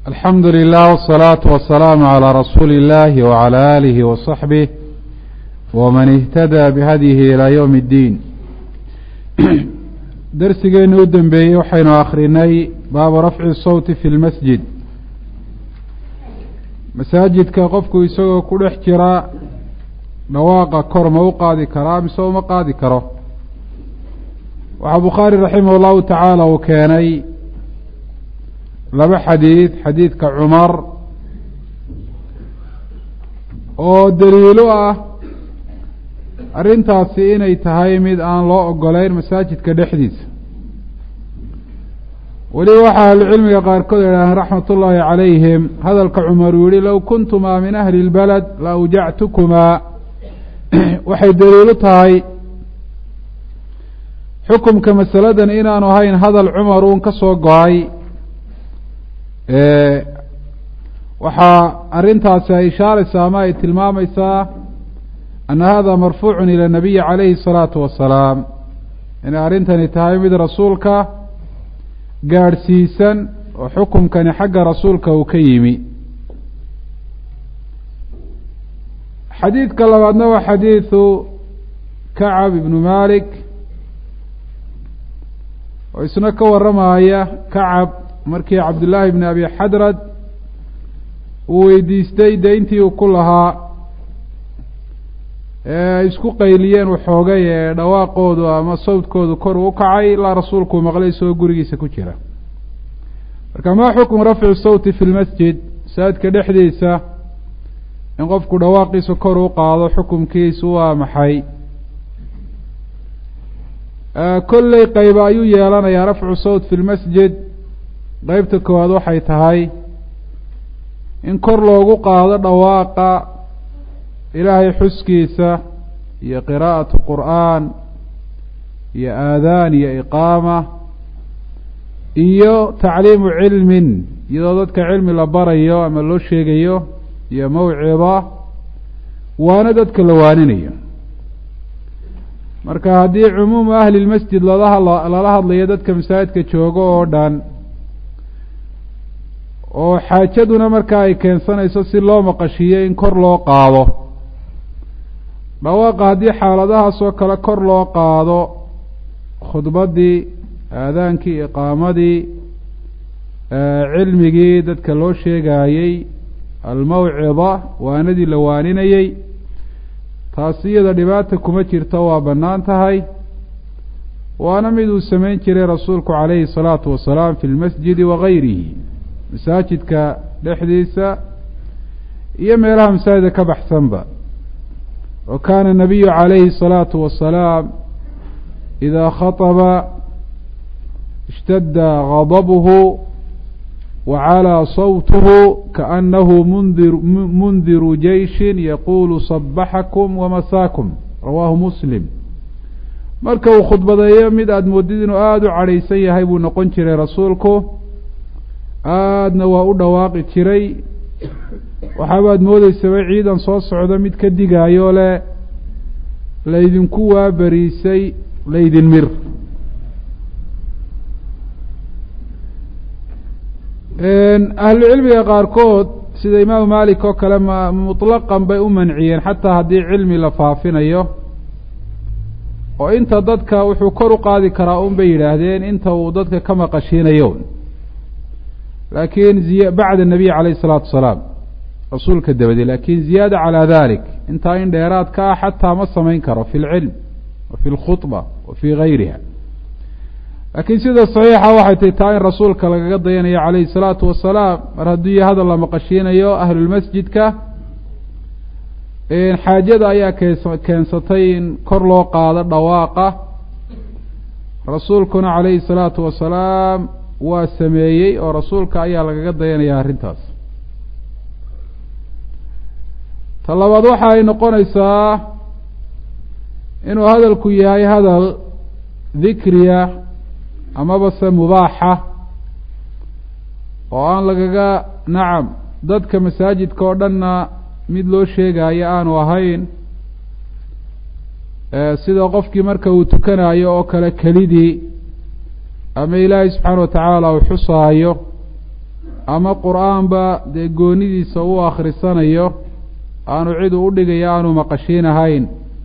alxamdu lilah wالsalaaةu wasalaamu عalى rasuuli اllahi wعalى alihi waصaxbih wman اhtadى bihadyihi ilى ywm اddiin darsigeeni u dembeeyey waxaynu akrinay baabu rafci sawti fi lmasjid masaajidka qofku isagoo ku dhex jira dhawaaqa kor ma u qaadi karaa mise uma qaadi karo waxaa bukhaari raximah اllahu tacaala uu keenay laba xadiid xadiidka cumar oo daliilo ah arrintaasi inay tahay mid aan loo ogoleyn masaajidka dhexdiisa weliba waxaa ahlucilmiga qaarkood idhaaheen raxmat ullaahi calayhim hadalka cumar uu yihi low kuntumaa min ahli اlbalad la awjactukumaa waxay daliilo tahay xukumka masaladan inaanu ahayn hadal cumar uun ka soo go-ay waxaa arrintaasi ay ishaaraysaa ama ay tilmaamaysaa ana hada marfuucun ila nabiyi calayhi الsalaatu wasalaam inay arrintani tahay mid rasuulka gaadhsiisan oo xukumkani xagga rasuulka uu ka yimi xadiidka labaadna waa xadiidu kacab ibnu malik oo isna ka warramaya kacab markii cabdullaahi bni abi xadrad uu weydiistay deyntii uu ku lahaa ee ay isku qayliyeen waxoogay ee dhawaaqoodu ama sawdkoodu kor u kacay ilaa rasuulkuu maqlay isagoo gurigiisa ku jira marka maa xukmu rafci sawti fi lmasjid masaajidka dhexdiisa in qofku dhawaaqiisa kor u qaado xukumkiisu waa maxay kolley qayba ayuu yeelanayaa rafcu sawt fi lmasjid qeybta koowaad waxay tahay in kor loogu qaado dhawaaqa ilaahay xuskiisa iyo qiraa'atu qur'aan iyo aadaan iyo iqaama iyo tacliimu cilmin iyadoo dadka cilmi la barayo ama loo sheegayo iyo mawcida waana dadka la waaninayo marka haddii cumuumu ahli lmasjid lalaha lala hadlayo dadka masaajidka joogo oo dhan oo xaajaduna markaa ay keensanayso si loo maqashiiyo in kor loo qaado dhawaaqa haddii xaaladahaas oo kale kor loo qaado khudbaddii aadaankii iqaamadii cilmigii dadka loo sheegaayey almawcida waanadii la waaninayey taasi iyada dhibaata kuma jirto waa bannaan tahay waana mid uu samayn jiray rasuulku calayhi الsalaatu wasalaam fi lmasjidi wagayrihi masaajidka dhexdiisa iyo meelaha masaajida ka baxsanba wa kaana nabiyu calayhi الsalaatu wasalaam idaa khaطba اshtadda gadabhu wacalىa sawtuhu kaanahu mundir mundiru jeyshi yaqulu صabaxakum wamasaakum rawaahu muslim marka uu khudbadeeyo mid aada moodid inuu aada u cadhaysan yahay buu noqon jiray rasuulku aadna waa u dhawaaqi jiray waxaabaad moodeysaba ciidan soo socdo mid ka digaayo le laydinku waaberiisay laydin mir ahlucilmiga qaarkood sida imaamu malik oo kale ma mutlaqan bay u manciyeen xataa haddii cilmi la faafinayo oo inta dadka wuxuu kor u qaadi karaa un bay yidhaahdeen inta uu dadka ka maqashiinayo laakiin ziy bacda nabiy calayh isalaatu wasalaam rasuulka dabadee laakin ziyaada calaa dalik intaa in dheeraad ka ah xataa ma samayn karo fi lcilm wa fi lkhudba wa fi gayriha laakiin sida saxiixa waxay tahy taa in rasuulka lagaga dayanayo calayhi salaatu wasalaam mar haddii hadal la maqashiinayo ahlulmasjidka xaajada ayaa kees keensatay in kor loo qaado dhawaaqa rasuulkuna calayhi salaatu wasalaam waa sameeyey oo rasuulka ayaa lagaga dayanaya arrintaas ta labaad waxa ay noqonaysaa inuu hadalku yahay hadal dikriya amaba se mubaaxa oo aan lagaga nacam dadka masaajidka oo dhanna mid loo sheegayo aanu ahayn sida qofkii marka uu tukanayo oo kale kelidii ama ilaahay subxaana watacaala uu xusaayo ama qur-aanba dee goonidiisa u akhrisanayo aanu cid u udhigayo aanu maqashiinahayn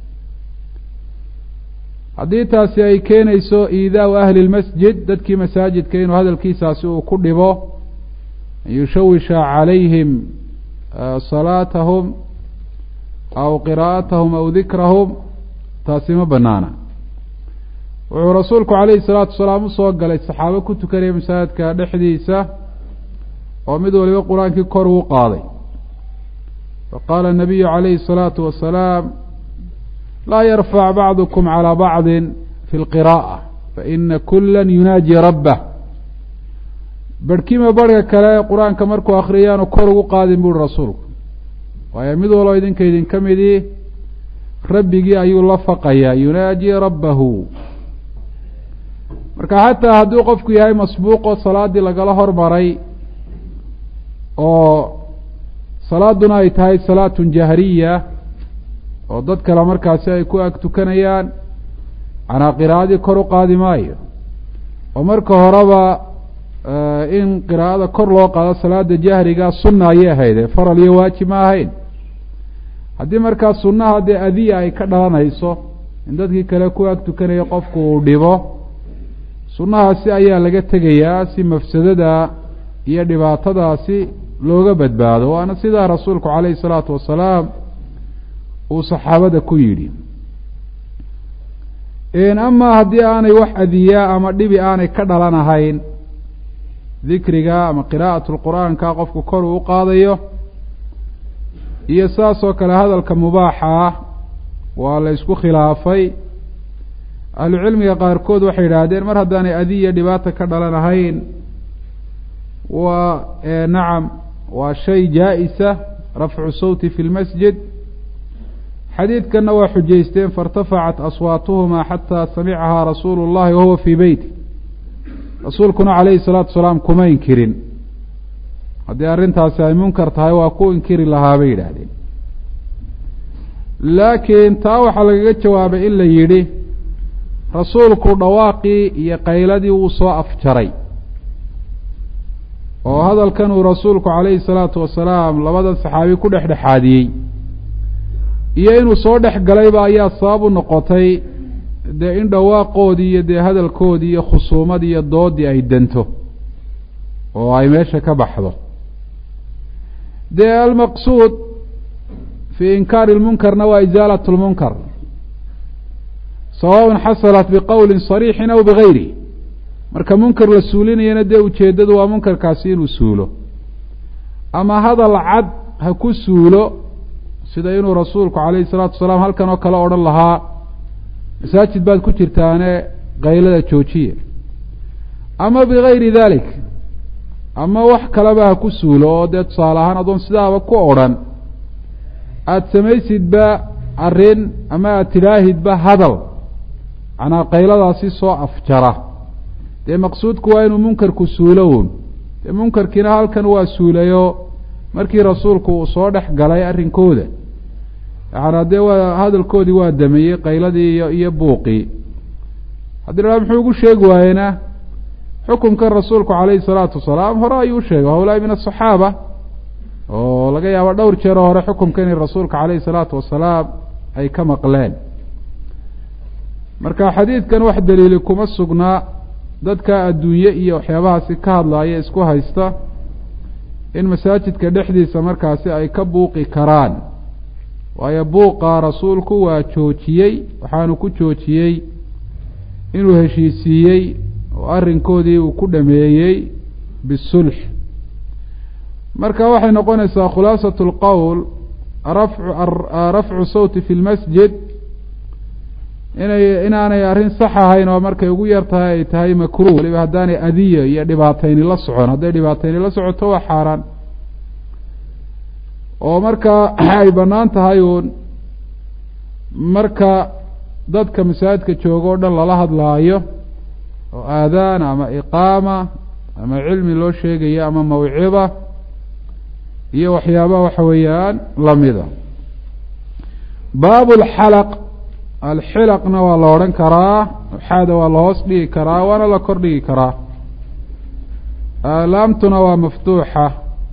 haddii taasi ay keenayso iidaau ahli lmasjid dadkii masaajidka inuu hadalkiisaasi uu ku dhibo an yushawisha calayhim salaatahum aw qiraa'atahum aw dikrahum taasi ma banaana wuxuu rasuulku calayhi salaatu wasalaam usoo galay saxaabo ku tukanaya masaajidka dhexdiisa oo mid waliba qur-aankii kor uu qaaday faqaala الnabiyu calayhi الsalaatu wasalaam laa yarfac bacdukum calى bacdi fi اlqiraءة faina kula yunaaji rabbah berhkima barhka kale qur-aanka markuu akriyaanu kor ugu qaadin buuri rasuulku waayo mid waloo idinka idinka midii rabbigii ayuu la faqayaa yunaaji rabbahu marka xataa hadduu qofku yahay masbuuqoo salaaddii lagala hormaray oo salaaduna ay tahay salaatun jahriya oo dad kale markaasi ay ku ag tukanayaan canaa qiraa'adii kor u qaadi maayo oo marka horeba in qiraa'ada kor loo qaado salaada jahriga sunna ayay ahayde faral iyo waajib ma ahayn haddii markaa sunnaha dee adiya ay ka dhalanayso in dadkii kale ku ag tukanaya qofku uu dhibo sunnahaasi ayaa laga tegayaa si mafsadada iyo dhibaatadaasi looga badbaado waana sidaa rasuulku calayhi salaatu wasalaam uu saxaabada ku yidhi amaa haddii aanay wax adiyaa ama dhibi aanay ka dhalanahayn dikriga ama qiraa'atu lqur'aanka qofku kor uu u qaadayo iyo saas oo kale hadalka mubaaxa ah waa la ysku khilaafay ahlucilmiga qaarkood waxay yidhaahdeen mar haddaanay adiya dhibaata ka dhalanahayn waa nacam waa shay jaa-isa rafcu sawti fi lmasjid xadiidkanna waa xujaysteen fairtafacat aswaatuhuma xataa samicahaa rasuulu llahi wahuwa fii beyti rasuulkuna calayhi salaatu wasalaam kuma inkirin haddii arrintaasi ay munkar tahay waa ku inkiri lahaa bay yidhaahdeen laakiin taa waxaa lagaga jawaabay in la yidhi rasuulku dhawaaqii iyo qayladii wuu soo afjaray oo hadalkan uu rasuulku calayhi salaatu wasalaam labadan saxaabi ku dhexdhexaadiyey iyo inuu soo dhex galayba ayaa sabab u noqotay dee in dhawaaqoodii iyo dee hadalkoodii iyo khusuumadii iyo doodii ay danto oo ay meesha ka baxdo dee almaqsuud fii inkaari lmunkarna waa isaalat lmunkar sawaءn xasalat biqowli صariixin aw bigayri marka munkar la suulinayana dee ujeeddadu waa munkarkaasi inuu suulo ama hadal cad ha ku suulo sida inuu rasuulku calayhi salaatu wasalaam halkan oo kale odhan lahaa masaajid baad ku jirtaane kaylada joojiye ama bigayri dalik ama wax kaleba ha ku suulo oo dee tusaale ahaan adoon sidaaba ku odrhan aada samaysidba arrin ama aada tidhaahidba hadal macnaa qayladaasi soo afjara dee maqsuudku waa inuu munkarku suulo uun dee munkarkiina halkan waa suulayo markii rasuulku uu soo dhex galay arrinkooda yacanaa dee waa hadalkoodii waa dameeyey qayladii iyo iyo buuqii haddii la muxuu ugu sheegi waayena xukunkan rasuulku calayhi salaatu wasalaam hore ayuu sheegay hawlaai min asaxaaba oo laga yaabo dhowr jeeroo hore xukunkan in rasuulka calayhi salaatu wasalaam ay ka maqleen marka xadiidkan wax daliili kuma sugnaa dadka adduunye iyo waxyaabahaasi ka hadlaaya isku haysta in masaajidka dhexdiisa markaasi ay ka buuqi karaan waayo buuqa rasuulku waa joojiyey waxaanu ku joojiyey inuu heshiisiiyey oo arrinkoodii uu ku dhameeyey bisulx marka waxay noqonaysaa khulaasat lqowl rafcu rafcu sawti fi lmasjid inay inaanay arrin sax ahayn oo markay ugu yar tahay ay tahay makruh waliba haddaanay adiya iyo dhibaatayni la socon hadday dhibaatayni la socoto waa xaaraan oo marka ay bannaan tahay uun marka dadka masaajidka jooga o dhan lala hadlaayo oo aadaan ama iqaama ama cilmi loo sheegayo ama mawciba iyo waxyaabaha waxa weeyaan lamida baab lxalaq alxilaqna waa la odhan karaa xaada waa la hoos dhigi karaa waana la kor dhigi karaa laamtuna waa maftuuxa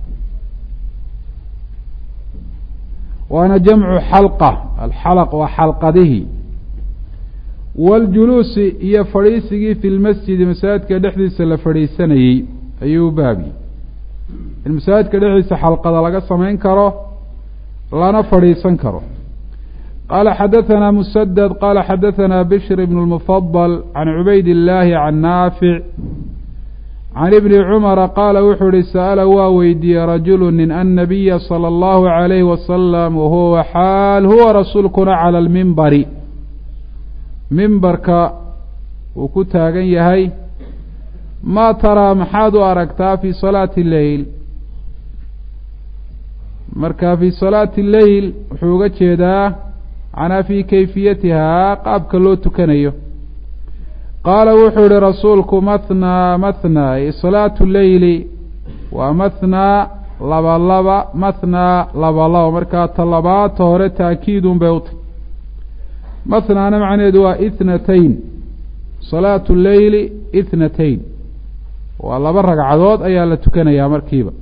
waana jamcu xalqa alxalaq waa xalqadihi waاljuluusi iyo fadhiisigii fi lmasjidi masaajidka dhexdiisa la fadhiisanayey ayuu u baabi in masaajidka dhexdiisa xalqada laga samayn karo lana fadhiisan karo qaala xadaثana musadad qaala xadaثana bishr ibn اlmufadl can cubayd اllaahi can naafic can ibni cumara qaala wuxuu ihi sa'ala waa weydiiyey rajulu nin annabiya salى اllahu عalayhi wasalam wahuwa xaal huwa rasuulkuna calى اlmimbari mimbarka uu ku taagan yahay maa taraa maxaad u aragtaa fi salaati leyl marka fi salaati leyl wuxuu uga jeedaa canaa fi kayfiyatihaa qaabka loo tukanayo qaala wuxuu ihi rasuulku mathnaa mathnaa ay salaatu leyli waa mathnaa laba laba mathnaa laba laba markaa ta labaata hore taakiidun bay utay mathnaana macnaheedu waa ithnatayn salaatu leyli ithnatayn waa laba ragcadood ayaa la tukanayaa markiiba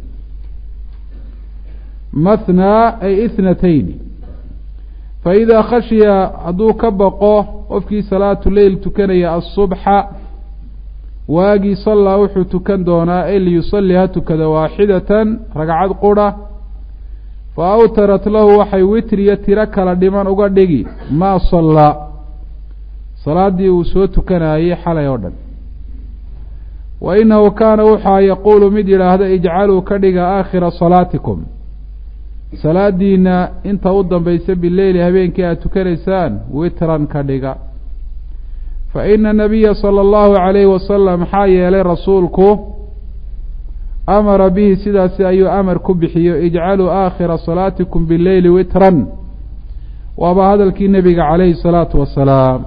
mathnaa ay ithnatayn faidaa khashiya hadduu ka baqo qofkii salaatu leyl tukanaya asubxa waagii sallaa wuxuu tukan doonaa ay liyusalli ha tukada waaxidatan ragcad qura fa awtarat lahu waxay witriya tiro kala dhiman uga dhigi maa sallaa salaaddii uu soo tukanayey xalay oo dhan wa inahu kaana wuxaa yaquulu mid yidhaahda ijcaluu ka dhiga aakhira salaatikum salaadiina inta u dambaysa bileyli habeenkii aad tukanaysaan witran ka dhiga fa ina nabiya sala allahu calayhi wasalam maxaa yeelay rasuulku amara bihi sidaasi ayuu amar ku bixiyo ijcaluu aakhira salaatikum bileyli witran waaba hadalkii nebiga calayhi salaatu wasalaam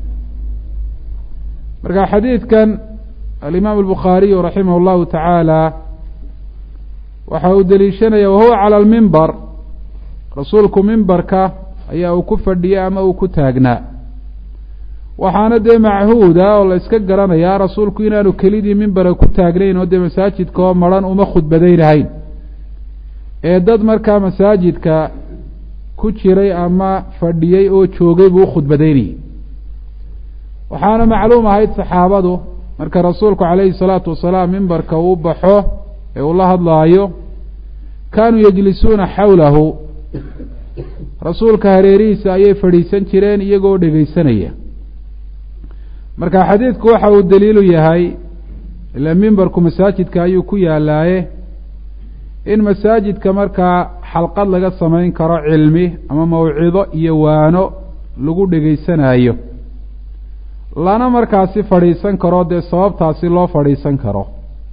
marka xadiidkan alimaam albukhaariyu raximah allahu tacaala waxa uu deliishanaya wahuwa cala almimbar rasuulku mimbarka ayaa uu ku fadhiyey ama uu ku taagnaa waxaana dee machuuda oo la iska garanayaa rasuulku inaanu kelidii mimbara ku taagnayn oo dee masaajidka oo maran uma khudbadaynahayn ee dad markaa masaajidka ku jiray ama fadhiyey oo joogay buu u khudbadaynayay waxaana macluum ahayd saxaabadu marka rasuulku calayhi salaatu wasalaam mimbarka uu baxo ee uu la hadlaayo kaanuu yajlisuuna xawlahu rasuulka hareerihiisa ayay fadhiisan jireen iyagoo dhegaysanaya marka xadiidku waxa uu daliilu yahay ila mimbarku masaajidka ayuu ku yaalaaye in masaajidka markaa xalqad laga samayn karo cilmi ama mawcido iyo waano lagu dhegaysanayo lana markaasi fadhiisan karo dee sababtaasi loo fadhiisan karo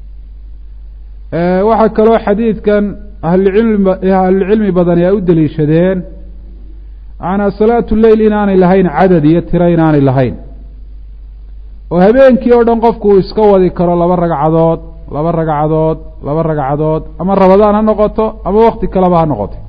waxaa kaloo xadiidkan ahlucilmi ahlucilmi badani ay u deliishadeen macnaa salaatu leyl inaanay lahayn cadad iyo tiro inaanay lahayn oo habeenkii oo dhan qofku uu iska wadi karo laba ragcadood laba ragcadood laba ragcadood ama rabadaan ha noqoto ama wakti kaleba ha noqoto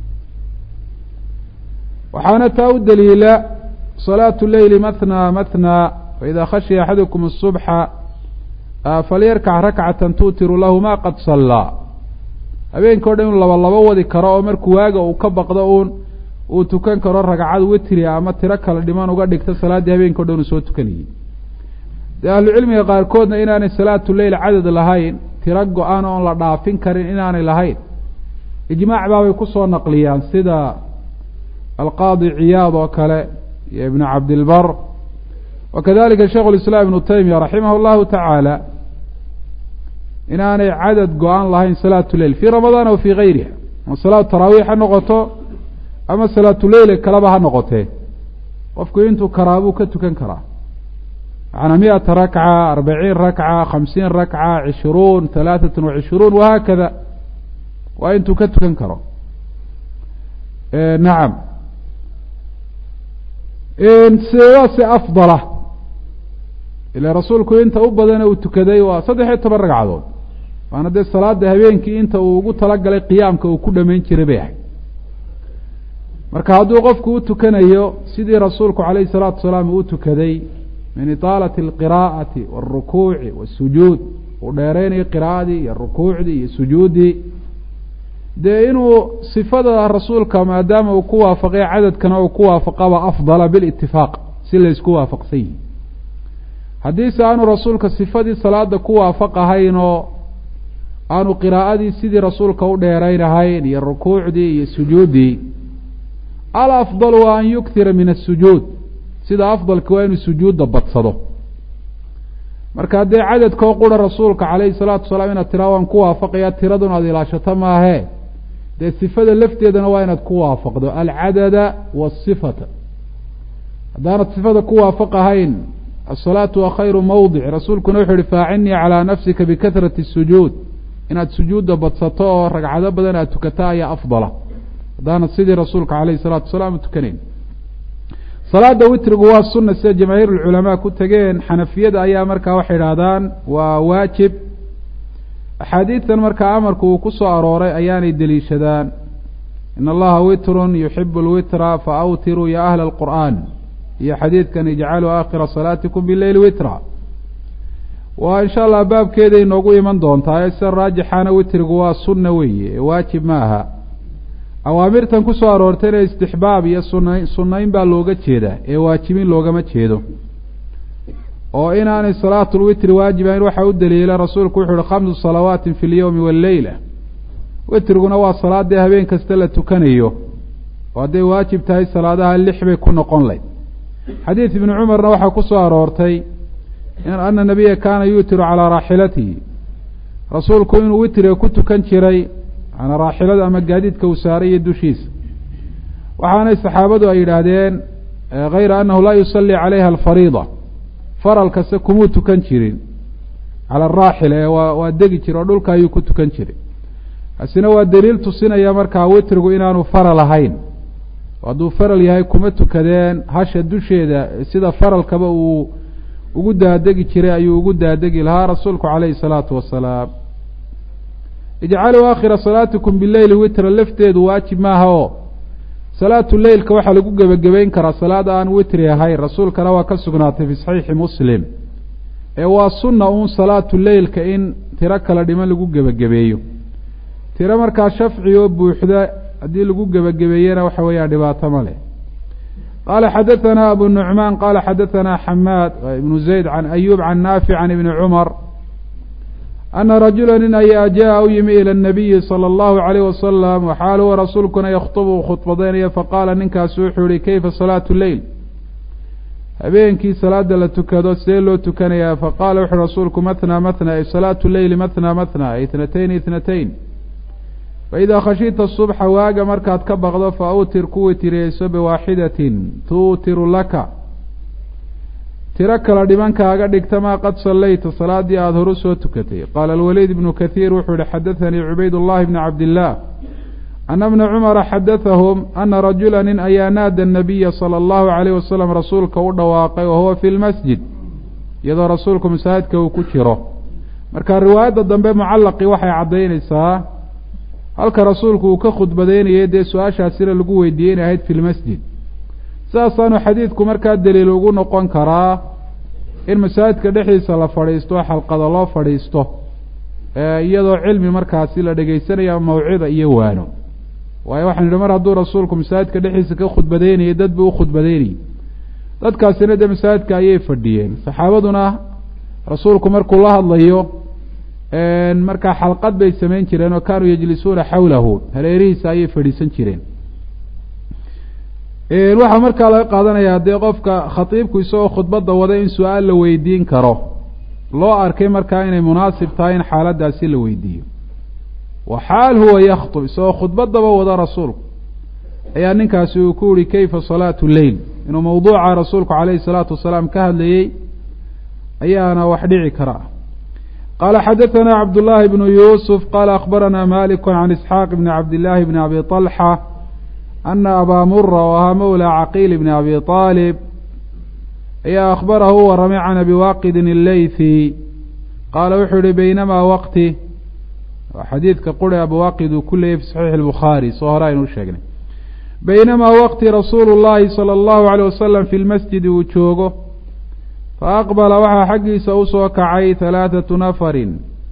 waxaana taa u daliila salaatu leyli mathnaa mathnaa faida khashiya axadukum الصubxa falyarkac rakcata tuutiru lahu ma qad sallaa habeenkii o dhan inu laba labo wadi karo oo markuu waaga uu ka baqdo uun uu tukan karo ragcad witri ama tiro kale dhiman uga dhigto salaaddii habeenki o dhan uu soo tukanayey dee ahlucilmiga qaarkoodna inaanay salaatu leyl cadad lahayn tiro go-an oon la dhaafin karin inaanay lahayn ijmaac baabay kusoo naqliyaan sida alqaadi ciyaad oo kale iyo ibnu cabdilbar wa kadalika sheikhu lislaam ibnu taymiya raximah llahu tacaala inaanay cadad go-an lahayn salaatu leyl fii ramadaan aw fii gayriha ama salaatu taraawiix ha noqoto ama salaatu leyl kaleba ha noqotee qofku intuu karaa buu ka tukan karaa macnaa miata rakca arbaciin rakca khamsiin rakca cishruun halaaثat wacishruun wahaakada waa intuu ka tukan karo nacam sidaase afdala ila rasuulku inta u badana uu tukaday waa saddex iyo toban ragcadood waana dee salaada habeenkii inta uu ugu talagalay qiyaamka uu ku dhamayn jiray bay ahayd marka hadduu qofku u tukanayo sidii rasuulku calayhi salaatu wasalaam uu tukaday min itaalati alqiraa'ati wاlrukuuci wاsujuud uu dheeraynayo qiraa'adii iyo rukuucdii iyo sujuuddii dee inuu sifada rasuulka maadaama uu ku waafaqay cadadkana uu ku waafaqaba afdala bilitifaaq si laysku waafaqsan yihi haddiise aanu rasuulka sifadii salaada ku waafaqahayn oo aanu qiraa'adii sidii rasuulka u dheeraynahayn iyo rukuucdii iyo sujuuddii alafdal waa an yuktira min asujuud sida afdalka waa inuu sujuudda badsado marka dee cadadkoo qura rasuulka calayhi salaatu wasalaam inaad tiraa waan ku waafaqaya tiraduna aad ilaashato maahee dee sifada lafteedana waa inaad ku waafaqdo alcadada waasifata haddaanad sifada ku waafaqahayn asalaatu waa khayru mawdic rasuulkuna wuxuu yihi faacinii calaa nafsika bikahrati sujuud inaad sujuudda badsato oo ragcado badan aad tukato ayaa afdala haddaanad sidii rasuulka calayhi salaatu wasalaam tukanayn salaada witrigu waa sunna sida jamaahiir ulculamaa ku tegeen xanafiyada ayaa markaa waxay idhaahdaan waa waajib axaadiidan markaa amarku uu ku soo arooray ayaanay deliishadaan in allaha witrun yuxibu lwitra fa awtiruu ya ahla alqur'aan iyo xadiidkan ijcaluu aakhira salaatikum bileyli witra waa insha allah baabkeeday inoogu iman doontaa sida raajixana witrigu waa sunna weeye waajib ma aha awaamirtan ku soo aroortayna istixbaab iyo suna sunnayn baa looga jeedaa ee waajibin loogama jeedo oo inaanay salaatu lwitri waajibayn waxaa u daliila rasuulku wuxu uhi khamsu salawaatin fi lyowmi walleyla witriguna waa salaadii habeen kasta la tukanayo oo hadday waajib tahay salaadaha lix bay ku noqon layd xadiid ibni cumarna waxaa ku soo aroortay ana nabiya kaana yuutiru calaa raaxilatihi rasuulku inuu witriga ku tukan jiray maanaa raaxilada ama gaadiidka uu saaraya dushiisa waxaanay saxaabadu ay yidhaahdeen hayra annahu laa yusalli calayha alfariida faral kase kumuu tukan jirin cala araaxila ee waa waa degi jira oo dhulka ayuu ku tukan jiray kaasina waa daliil tusinaya markaa witrigu inaanu faral ahayn hadduu faral yahay kuma tukadeen hasha dusheeda sida faralkaba uu ugu daadegi jiray ayuu ugu daadegi lahaa rasuulku calayhi salaatu wasalaam ijcaluu aakhira salaatikum bileyli witra lafteedu waajib maaha oo salaatu leylka waxaa lagu gebagabeyn karaa salaad aan witri ahayn rasuulkana waa ka sugnaatay fi saxiixi muslim ee waa sunna uun salaatu leylka in tiro kala dhiman lagu gebagabeeyo tiro markaa shafci oo buuxda haddii lagu gebagabeeyena waxa weeyaan dhibaato ma leh qaala xadaثana abu nucmaan qala xadaثana xamaad ibnu zayd can ayub can naafic can ibni cumar ana rajula nin ayaa jaa u yimi ilى الnabiyi salى اllahu عalayh wasalam waxaal huwa rasuulkuna yakhطbu khudbadaynaya faqaala ninkaasi wuxuu yihi kayfa salaatu leyl habeenkii salaada la tukado sidee loo tukanayaa faqala wuxuui rasuulku matna matna ay salaatu leyli matna matna ay itnatayn itnatayn faidaa khashita subxa waaga markaad ka baqdo fa awtir ku witiriyeyso biwaaxidatin tuutiru laka tiro kala dhimankaaga dhigta maa qad sallayta salaadii aada horu soo tukatay qaala alwaliid ibnu kathiir wuxuu yihi xadathanii cubayd llahi bni cabdillaah ana bna cumara xadathahum ana rajula nin ayaa naada anabiya sala allahu calayh wasalam rasuulka u dhawaaqay wa huwa fi lmasjid iyadoo rasuulku masaajidka uu ku jiro marka riwaayadda dambe mucallaqii waxay caddaynaysaa halka rasuulku uu ka khudbadeynayay dee su-aashaasina lagu weydiiyey inay ahayd fi lmasjid sidaasaanu xadiidku markaa daliil ugu noqon karaa in masaajidka dhexdiisa la fadhiisto xalqada loo fadhiisto iyadoo cilmi markaasi la dhegeysanaya mawcida iyo waano waayo waxaan idhi mar hadduu rasuulku masaajidka dhexdiisa ka khudbadeynayay dad buu u khudbadeynayay dadkaasina dee masaajidka ayay fadhiyeen saxaabaduna rasuulku markuu la hadlayo markaa xalqad bay samayn jireen oo kaanuu yajlisuuna xawlahu hareerihiisa ayay fadhiisan jireen waxaa markaa laga qaadanayaa dee qofka khatiibku isagoo khudbadda wada in su-aal la weydiin karo loo arkay markaa inay munaasib tahay in xaaladdaasi la weydiiyo wa xaal huwa yakhtub isagoo khudbaddaba wada rasuulku ayaa ninkaasi uu ku yihi kayfa salaatu leyl inuu mawduuca rasuulku calayhi salaatu wasalaam ka hadlayey ayaana wax dhici kara qala xadaثna cabdالlahi bnu yusuf qala akbarana malik can isxaaq bni cabdillaahi bni abi طalxa ana abaa mura oo ahaa mowla caqiil bni abi طaalib ayaa akhbarahu u waramay can abi waaqidin اleythi qaala wuxuu yihi baynamaa waqti xadiidka quri abiwaaqid uu ku leeyay fi saxiixi اlbukhaari soo hore aynu u sheegnay baynamaa waqti rasuulu llahi salى اllahu alيyh wasalam fi lmasjidi uu joogo faaqbala waxaa xaggiisa usoo kacay halaathatu nafarin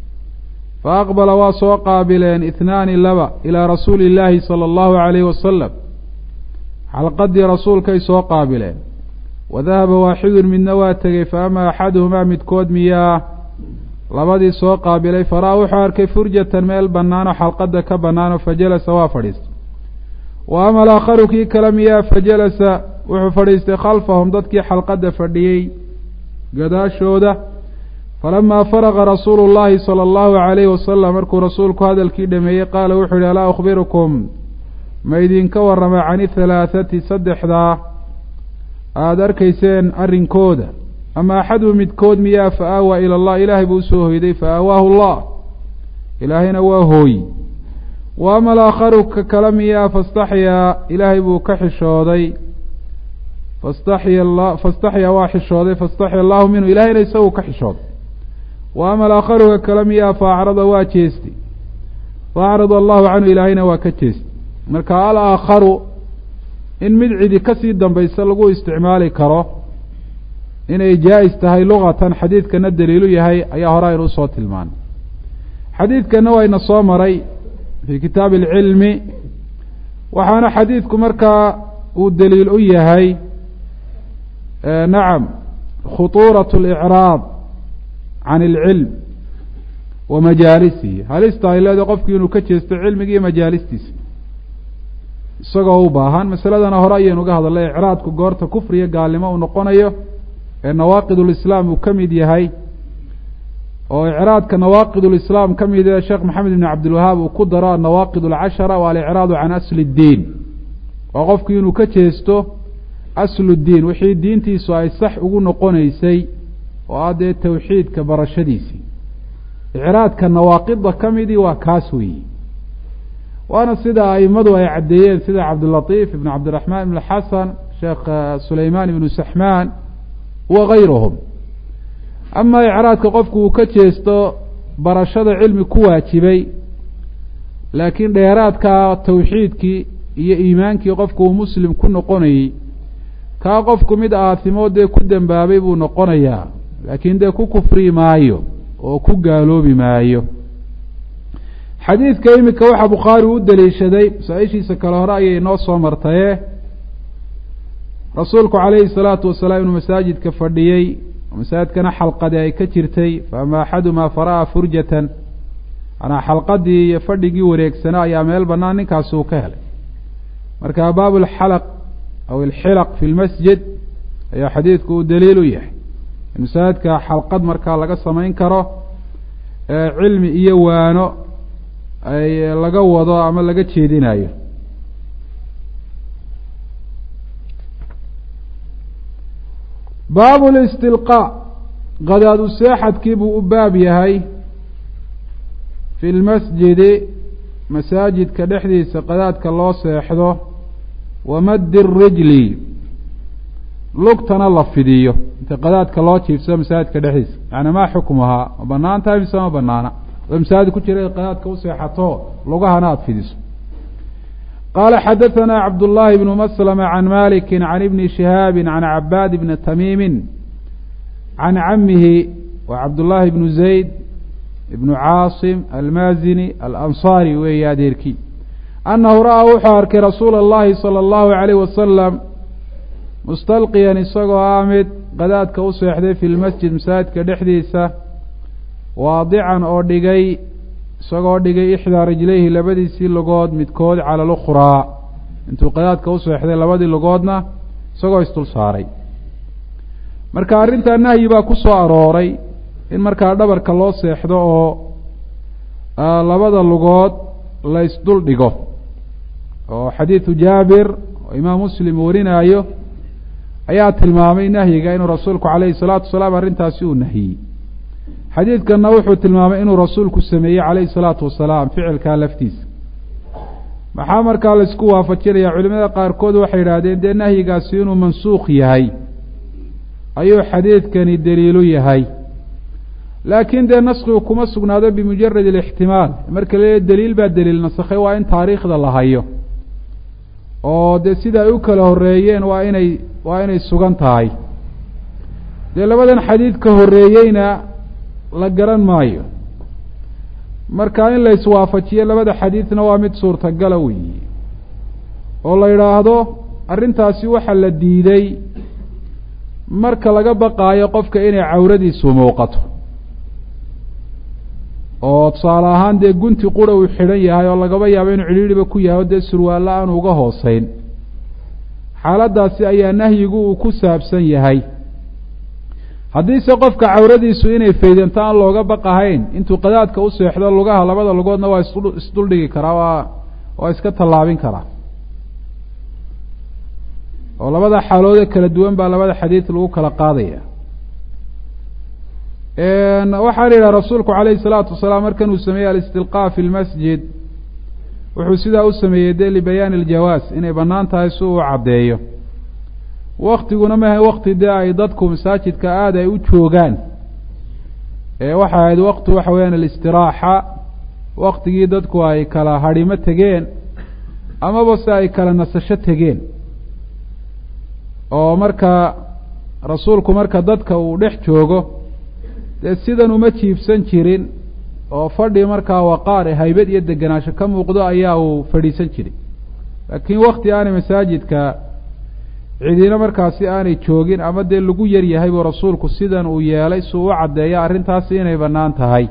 faaqbala waa soo qaabileen ihnaani laba ilaa rasuuli illaahi sala allahu calayhi wasalam xalqadii rasuulkay soo qaabileen wadahaba waaxidun midna waa tegey fa ama axaduhumaa midkood miyaa labadii soo qaabilay faraa wuxuu arkay furjatan meel bannaanoo xalqadda ka bannaano fa jalasa waa fadhiistay wa ama alaakharu kii kale miyaa fa jalasa wuxuu fadhiistay khalfahum dadkii xalqadda fadhiyey gadaashooda falamaa faraqa rasuulu llaahi sala allahu calayhi wasalam markuu rasuulku hadalkii dhameeyey qaala wuxuu yihi alaa ukhbirukum ma idinka warrama cani halaathati saddexdaa aada arkayseen arrinkooda ama axadu midkood miyaa fa aawaa ila allah ilaahay buu usoo hoyday fa aawaahu allah ilaahayna waa hooyi wa ama alaakharu ka kale miyaa fastaxyaa ilaahay buu ka xishooday fastaxya la fastaxyaa waa xishooday fastaxya allahu minhu ilahayna isagu ka xishooday wa ama alaakharu ka kale miyaa fa acrada waa jeestay fa acrada allahu canhu ilaahayna waa ka jeestay marka alaakharu in mid cidi kasii dambaysa lagu isticmaali karo inay jaa-is tahay lugatan xadiidkana daliilu yahay ayaa hore aynu usoo tilmaanay xadiidkana wayna soo maray fii kitaabi alcilmi waxaana xadiidku markaa uu daliil u yahay nacam khutuurat اlicraab can اlcilm wa majaalisihi halista ay leedahay qofkii inuu ka jeesto cilmiga iyo majaalistiisa isagoo u baahan masaladana hore ayaynu uga hadalnay icraadku goorta kufriya gaalnimo uu noqonayo ee nawaaqid ulislaam uu ka mid yahay oo icraadka nawaaqid ulislaam ka mid ee sheekh maxamed ibn cabdilwahaab uu ku daro annawaaqid alcashara waa alicraadu can asli اddiin waa qofkii inuu ka jeesto aslu ddiin wixii diintiisu ay sax ugu noqonaysay oo ah dee tawxiidka barashadiisii icraadka nawaaqidda ka midii waa kaas weeyi waana sida aimadu ay caddeeyeen sida cabdilatiif ibn cabdiraxmaan ibn xasan sheekh sulaymaan ibnu saxmaan wa gayruhum ama icraadka qofku uu ka jeesto barashada cilmi ku waajibay laakiin dheeraadka tawxiidkii iyo iimaankii qofku uu muslim ku noqonayey kaa qofku mid aasimo dee ku dembaabay buu noqonayaa laakiin dee ku kufri maayo oo ku gaaloobi maayo xadiidka iminka waxaa bukhaari u daliishaday masaa-ishiisa kale hore ayay noo soo martaye rasuulku calayhi salaatu wasalaam inuu masaajidka fadhiyey masaajidkana xalqadi ay ka jirtay faama axadumaa fara'a furjatan manaa xalqadii iyo fadhigii wareegsanaa ayaa meel bannaan ninkaasi uu ka helay marka baabu alxalaq aw alxilaq fi lmasjid ayaa xadiidku uu daliil u yahay in masaajidka xalqad markaa laga samayn karo cilmi iyo waano ay laga wado ama laga jeedinayo baabu listilqaa qadaadu seexadkii buu u baab yahay fi lmasjidi masaajidka dhexdiisa qadaadka loo seexdo wamaddi rijli lugtana la fidiyo inta qadaadka loo jiifsado masaajidka dhexdiisa yani maa xukmuhaa ma banaan tahay mise ma banaana oo masaajid ku jira qadaadka u seexato lugahana aada fidiso qaala xadaثana cabdullaahi bnu maslama can maliki can ibni shihaabi can cabaad bni tamiimi can camihi wa cabdullaahi bnu zayd ibnu caasim almaazini alansaari weeye adeerkii annahu ra'aa wuxuu arkay rasuula اllahi salى اllahu عalayh wasalam mustalqiyan isagoo ah mid qadaadka u seexday fi lmasjid masaajidka dhexdiisa waadican oo dhigay isagoo dhigay ixdaa rijlayhi labadiisii lugood midkood cala lukhraa intuu qadaadka u seexday labadii lugoodna isagoo isdul saaray marka arrintaa nahyi baa ku soo arooray in markaa dhabarka loo seexdo oo labada lugood la isdul dhigo oo xadiidu jaabir oo imaam muslim warinaayo ayaa tilmaamay nahyiga inuu rasuulku calayhi salaatu wasalaam arrintaasi uu nahiyey xadiidkanna wuxuu tilmaamay inuu rasuulku sameeyey calayhi salaatu wasalaam ficilkaa laftiisa maxaa markaa laisku waafajinaya culimada qaarkood waxay yidhaahdeen dee nahyigaasi inuu mansuukh yahay ayuu xadiidkani daliilu yahay laakiin dee naskigu kuma sugnaado bimujarad alixtimaal marka la daliil baa daliil nasakhay waa in taariikhda la hayo oo dee sida ay u kala horeeyeen waa inay waa inay sugan tahay dee labadan xadiid ka horeeyeyna la garan maayo marka in la iswaafajiyo labada xadiidna waa mid suurtagala weyi oo la yidhaahdo arrintaasi waxa la diiday marka laga baqaayo qofka inay cawradiisu muuqato oo tusaale ahaan dee gunti qura uu xidhan yahay oo lagaba yaabo inuu cidhiidhiba ku yahay oo dee surwaallo aanu uga hooseyn xaaladdaasi ayaa nahyigu uu ku saabsan yahay haddiise qofka cawradiisu inay faydanto aan looga baqahayn intuu qadaadka u seexdo lugaha labada lugoodna waa is isduldhigi karaa waa waa iska tallaabin karaa oo labada xaaloode kala duwan baa labada xadiid lagu kala qaadaya waxaa la yidhaha rasuulku calayhi salaatu wasalaam markan uu sameeyey alistilqaa fi lmasjid wuxuu sidaa u sameeyey dee libayaani aljawaas inay bannaan tahay si uu caddeeyo waktiguna maha wakti dee ay dadku masaajidka aada ay u joogaan ee waxa ahayd wakti waxa weeyaan alistiraaxa waktigii dadku ay kala hadhimo tegeen amaba se ay kala nasasho tegeen oo marka rasuulku marka dadka uu dhex joogo dee sidan uma jiibsan jirin oo fadhi markaa waqaar e haybad iyo degenaansho ka muuqdo ayaa uu fadhiisan jiray laakiin wakti aanay masaajidka cidina markaasi aanay joogin ama dee lagu yar yahay buu rasuulku sidan uu yeelay si uu u caddeeya arrintaasi inay bannaan tahay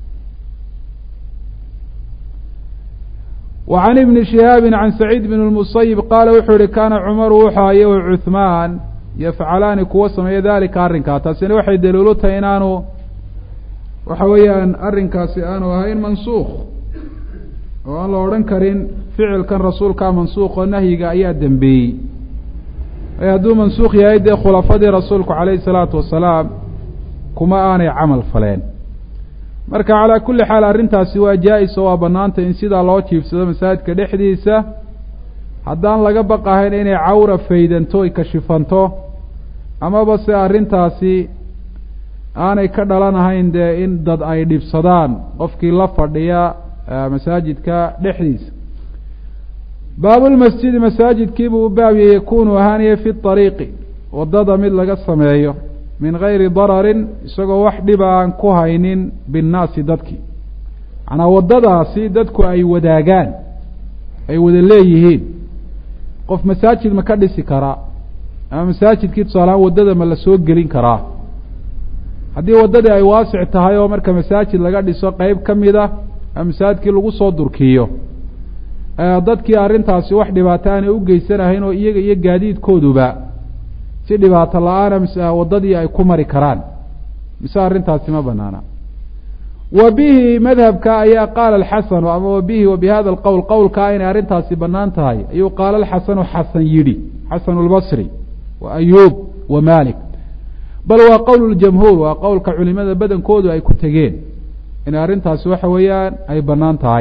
wa can ibni shihaabin can saciid bn lmusayib qaala wuxuu yihi kaana cumaru wuxaaye wa cuhmaan yafcalaani kuwa sameeya dalika arrinkaa taasina waxay daliilu tahay inaanu waxa weeyaan arrinkaasi aanu ahayn mansuukh oo aan la odhan karin ficilkan rasuulkaa mansuukh oo nahyiga ayaa dembeeyey hadduu mansuukh yahay dee khulafadii rasuulku calayhi salaatu wasalaam kuma aanay camal faleen marka calaa kulli xaal arrintaasi waa jaa-is oo waa bannaantay in sidaa loo jiifsado masaajidka dhexdiisa haddaan laga baqahayn inay cawra faydanto ay kashifanto amaba se arrintaasi aanay ka dhalanahayn dee in dad ay dhibsadaan qofkii la fadhiya masaajidka dhexdiisa baabulmasjidi masaajidkiibuu u baabiyey yakunu ahaaniye fi ariiqi waddada mid laga sameeyo min gayri dararin isagoo wax dhiba aan ku haynin binnaasi dadkii macnaa waddadaasi dadku ay wadaagaan ay wada leeyihiin qof masaajid ma ka dhisi karaa ama masaajidkii tusaalahaan waddada ma la soo gelin karaa haddii waddadii ay waasic tahay oo marka masaajid laga dhiso qeyb ka mid a ama masaajidkii lagu soo durkiyo dadkii arrintaasi wax dhibaato aanay u geysanahayn oo iyaga iyo gaadiidkooduba si dhibaato la-aana mise waddadii ay ku mari karaan mise arrintaasi ma banaana wa bihi madhabka ayaa qaala alxasanu ama wa bihi wa bi hada alqowl qowlkaa inay arrintaasi bannaan tahay ayuu qaala alxasanu xasan yidhi xasanu lbasri wa ayuub wa malik bal waa qowl ljamhuur waa qowlka culimada badankoodu ay ku tegeen inay arrintaasi waxa weeyaan ay bannaan tahay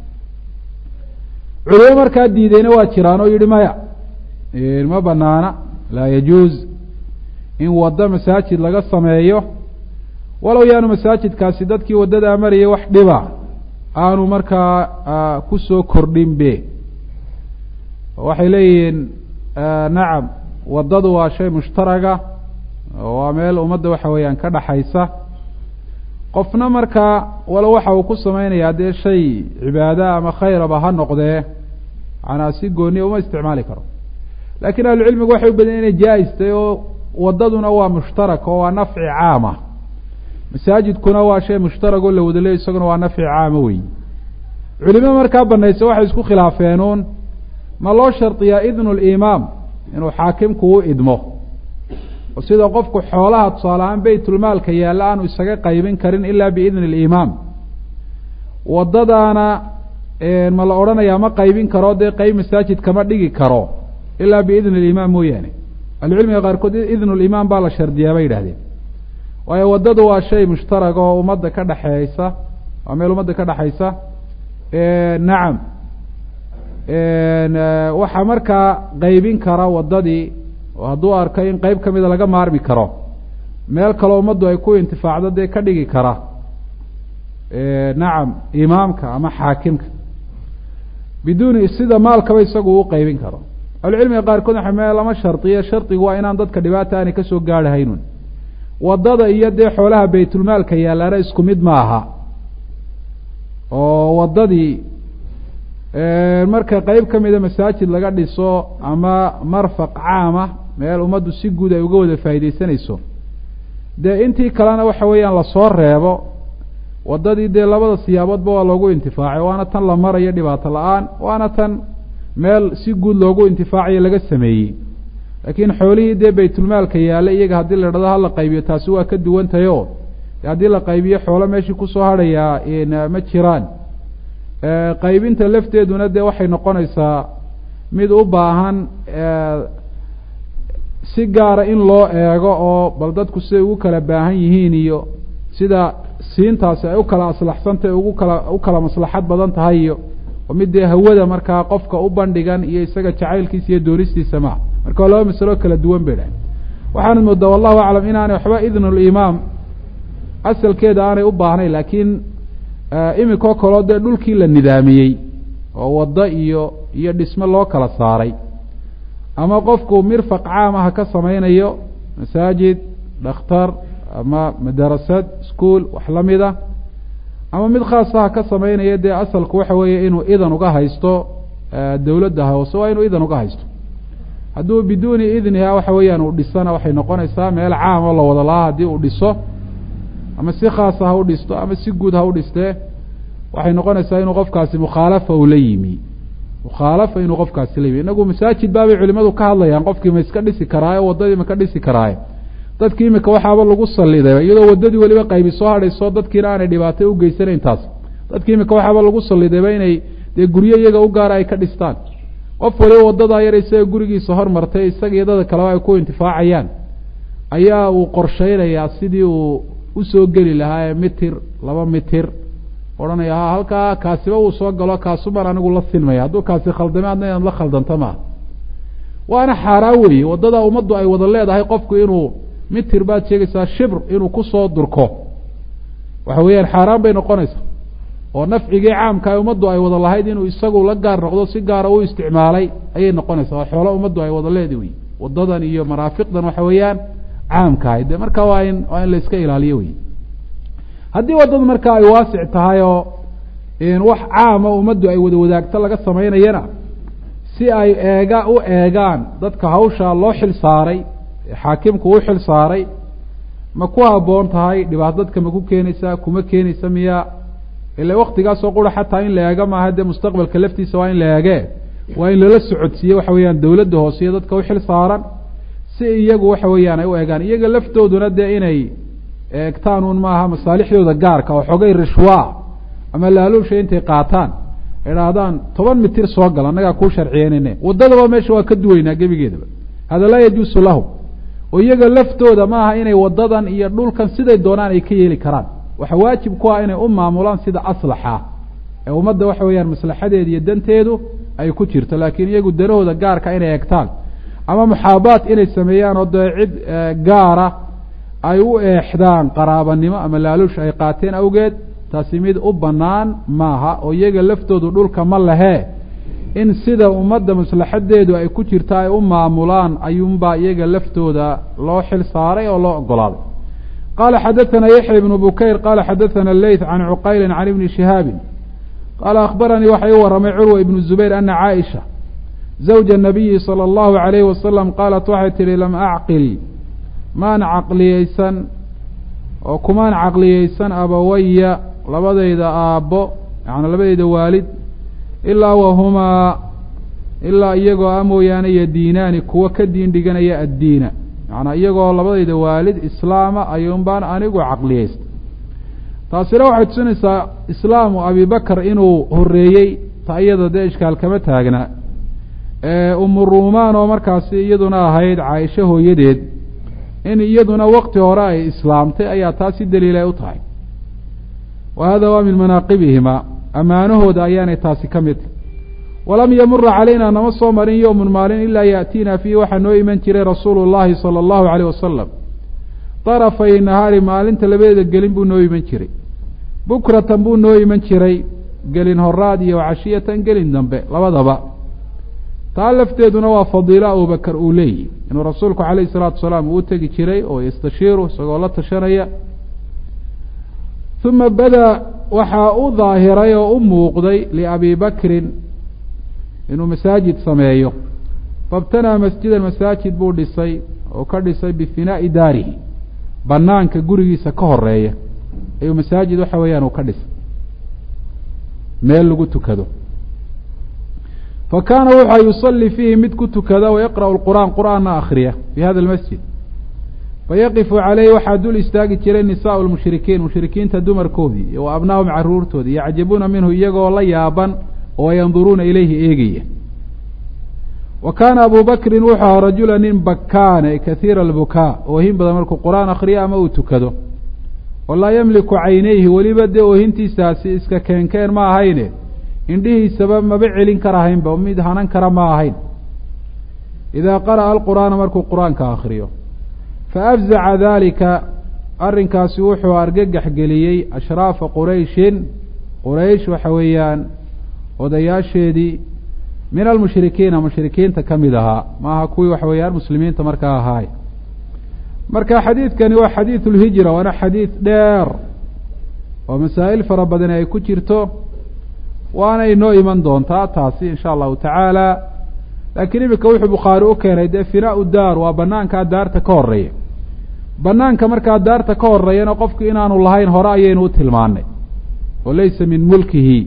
culimo markaa diideyna waa jiraan oo yihi maya ma banaana laa yajuuz in waddo masaajid laga sameeyo walow yaanu masaajidkaasi dadkii waddadaa marayay wax dhiba aanu markaa kusoo kordhin be waxay leeyihiin nacam waddadu waa shay mushtaraga waa meel ummadda waxa weeyaan ka dhaxaysa qofna markaa walo waxa uu ku samaynayaa dee shay cibaada ama khayraba ha noqdee manaa si gooniya uma isticmaali karo laakiin ahlucilmigu waxay u badan inay jaa-istay oo waddaduna waa mushtarak oo waa nafci caama masaajidkuna waa shay mushtarag oo la wada leey isaguna waa nafci caama wey culimo markaa banaysa waxay isku khilaafeenuun ma loo shardiyaa idnu limaam inuu xaakimku u idmo oo sida qofku xoolaha tusaale ahaan beytulmaalka yaalla aanu isaga qaybin karin ilaa biidni alimaam waddadaana ma la odhanayaa ma qaybin karo dee qeyb masaajid kama dhigi karo ilaa biidni alimaam mooyaane ahlucilmiga qaarkood idnu limaam baa la shardiyaa bay yidhahdeen waayo waddadu waa shay mushtarag oo ummadda ka dhexeeysa waa meel ummadda ka dhexaysa nacam waxaa markaa qaybin kara waddadii oo hadduu arko in qeyb ka mida laga maarmi karo meel kaleo ummaddu ay ku intifaacdo dee ka dhigi kara nacam imaamka ama xaakimka biduuni sida maalkaba isagu u qeybin karo ahlucilmiga qaarkood waxa me lama shardiyo shardigu waa inaan dadka dhibaata aanay kasoo gaarhahaynun waddada iyo dee xoolaha baytulmaalka yaalaana isku mid ma aha oo waddadii marka qeyb ka mida masaajid laga dhiso ama marfaq caama meel ummaddu si guud ay uga wada faa'iidaysanayso dee intii kalena waxa weeyaan lasoo reebo waddadii dee labada siyaaboodba waa loogu intifaacay waana tan la marayo dhibaato la-aan waana tan meel si guud loogu intifaacayo laga sameeyey laakiin xoolihii dee baytulmaalka yaalla iyaga haddii la idhahdo hala qaybiyo taasi waa ka duwantahay o haddii la qaybiyo xoolo meeshii kusoo hadhayaa ma jiraan qaybinta lafteeduna dee waxay noqonaysaa mid u baahan si gaara in loo eego oo bal dadku siday ugu kala baahan yihiin iyo sida siintaasi ay u kala aslaxsantahy ugu kala u kala maslaxad badan tahay iyo oo mid dee hawada markaa qofka u bandhigan iyo isaga jacaylkiisa iyo doonistiisa maa marka waa laba masalo kala duwan bay dhahay waxaana moodaa wallahu aclam inaanay waxba idnulimaam asalkeeda aanay u baahnayn laakiin iminkoo kaleo dee dhulkii la nidaamiyey oo waddo iyo iyo dhisme loo kala saaray ama qofku mirfaq caam ah ka samaynayo masaajid dhakhtar ama madarasad ischool wax la mid a ama mid khaasa ha ka samaynayo dee asalku waxa weeye inuu idan uga haysto dawladda hoose waa inuu idan uga haysto hadduu biduuni idniha waxa weeyaan uu dhisana waxay noqonaysaa meel caam oo la wada lahaa haddii uu dhiso ama si khaasa ha u dhisto ama si guud ha u dhistee waxay noqonaysaa inuu qofkaasi mukhaalafa uu la yimi mukhaalafa inuu qofkaasi la yimi inagu masaajid baabay culimadu ka hadlayaan qofkii ma iska dhisi karaaye waddadii ma ka dhisi karaaye dadkii imika waxaaba lagu saliday iyadoo waddadii weliba qaybi soo hadhayso dadkiina aanay dhibaato u geysanayn taas dadkii imika waxaaba lagu salidayba inay dee guryo iyaga u gaara ay ka dhistaan qof waliba waddadaa yar isaga gurigiisa hormartay isaga iyo dada kaleba ay ku intifaacayaan ayaa uu qorshaynayaa sidii uu usoo geli lahaa mitir laba mitir odhanaya ha halkaa kaasiba uu soo galo kaasumaan anigu la sinmaya hadduu kaasi khaldame adna inaad la khaldanta maaha waana xaaraan weeye waddada ummaddu ay wada leedahay qofku inuu mitir baad sheegaysaa shibr inuu kusoo durko waxa weeyaan xaaraan bay noqonaysaa oo nafcigii caamka ay ummaddu ay wada lahayd inuu isagu la gaar noqdo si gaara u isticmaalay ayay noqonaysaa oo xoolo ummaddu ay wada leedi wey waddadan iyo maraafiqdan waxa weeyaan caamkahay de marka waa in waa in la iska ilaaliyo wey haddii waddadu marka ay waasic tahay oo wax caama ummaddu ay wada wadaagto laga samaynayana si ay eega u eegaan dadka hawshaa loo xil saaray xaakimku u xil saaray ma ku habboon tahay dhibaato dadka ma ku keenaysaa kuma keenaysa miya ila waktigaasoo qura xataa in la eega maaha dee mustaqbalka laftiisa waa in la eege waa in lala socodsiiye waxa weeyaan dawladda hoose iyo dadka u xil saaran si iyagu waxa weeyaan ay u eegaan iyaga laftooduna dee inay eegtaan un maaha masaalixdooda gaarka oo xogay rishwaa ama laaluusha intay qaataan idhaahdaan toban mitir soo gal annagaa kuu sharciyeynayne waddadaba meesha waa ka duweynaa gebigeedaba hada laa yajuusu lahum oo iyaga laftooda maaha inay waddadan iyo dhulkan siday doonaan ay ka yeeli karaan waxa waajib ku ah inay u maamulaan sida aslaxa ee ummadda waxa weeyaan maslaxadeeda iyo danteedu ay ku jirto laakiin iyagu danahooda gaarka inay eegtaan ama muxaabaat inay sameeyaan oo dee cid gaara ay u eexdaan qaraabanimo ama laaluush ay qaateen awgeed taasi mid u bannaan maaha oo iyaga laftoodu dhulka ma lehee in sida ummadda maslaxadeedu ay ku jirta ay u maamulaan ayuunbaa iyaga laftooda loo xil saaray oo loo ogolaaday qala xadaثna yaحya ibn bukayr qala xadaثna leyth can cuqayli can ibni shihaabi qaala akhbaranii waxa ii waramay curwa ibnu zubayr ana caaisha zawja الnabiyi salى اllahu عalayhi wasalam qaalat waxay tihi lam acqil maan caqliyeysan oo kumaan caqliyeysan abawaya labadayda aabbo yani labadayda waalid ilaa wahumaa ilaa iyagoo a mooyaane yadiinaani kuwa ka diin dhiganaya addiina macnaa iyagoo labadayda waalid islaama ayuun baan anigu caqliyeysta taasina waxay tusinaysaa islaamu abibakar inuu horeeyey ta iyada dee ishkaal kama taagna umu ruumaan oo markaasi iyaduna ahayd caaisho hooyadeed in iyaduna wakti hore ay islaamtay ayaa taasi daliil ay u tahay wa hada waa min manaaqibihima ammaanahooda ayaanay taasi ka mid tahy walam yamura calayna nama soo marin yowmun maalin ilaa yaأtiina fiihi waxaa noo iman jiray rasuulu llahi salى اllahu alayh wasalam darafay nahaari maalinta labadeeda gelin buu noo iman jiray bukratan buu noo iman jiray gelin horaad iyo cashiyatan gelin dambe labadaba taa lafteeduna waa fadiilo abubakar uu leeyihi inuu rasuulku calayh الsalaatu wasalaam uu tegi jiray oo yastashiiru isagoo la tashanaya uma bada waxaa u daahiray oo u muuqday liabi bakrin inuu masaajid sameeyo fabtanaa masjidan masaajid buu dhisay oo ka dhisay bifinaa'i daarihi banaanka gurigiisa ka horeeya ayuu masaajid waxa weeyaan uu ka dhisay meel lagu tukado fa kaana wuxua yusalli fiihi mid ku tukada wayaqra'u lqur'aan qur'aanna akhriya fi hada almasjid fayaqifu caleyhi waxaa dul istaagi jiray nisaau lmushrikiin mushrikiinta dumarkoodii iyo wa abnaahum caruurtoodii yacjabuuna minhu iyagoo la yaaban oo yanduruuna ilayhi eegaya wa kaana abu bakrin wuxuu ahaa rajula nin bakaane kahiira albukaa oohin badan markuu qur-aan akhriyo ama uu tukado oo laa yamliku caynayhi weliba dee oohintiisaasi iska keenkeen ma ahayne indhihiisaba maba celin karahaynba mid hanan kara ma ahayn idaa qara'a alqur'aana markuu qur-aanka akhriyo faafzaca daalika arrinkaasi wuxuu argagax geliyey ashraafa qurayshin quraysh waxa weeyaan odayaasheedii min almushrikiina mushrikiinta ka mid ahaa maaha kuwii waxa weeyaan muslimiinta markaa ahaay marka xadiidkani waa xadiidu lhijra waana xadiid dheer oo masaa'il fara badani ay ku jirto waana inoo iman doontaa taasi insha allahu tacaala laakiin iminka wuxuu bukhaari u keenay dee finaau daar waa banaankaa daarta ka horeeya banaanka markaa daarta ka horeeyana qofku inaanu lahayn hore ayaynu u tilmaanay oo laysa min mulkihi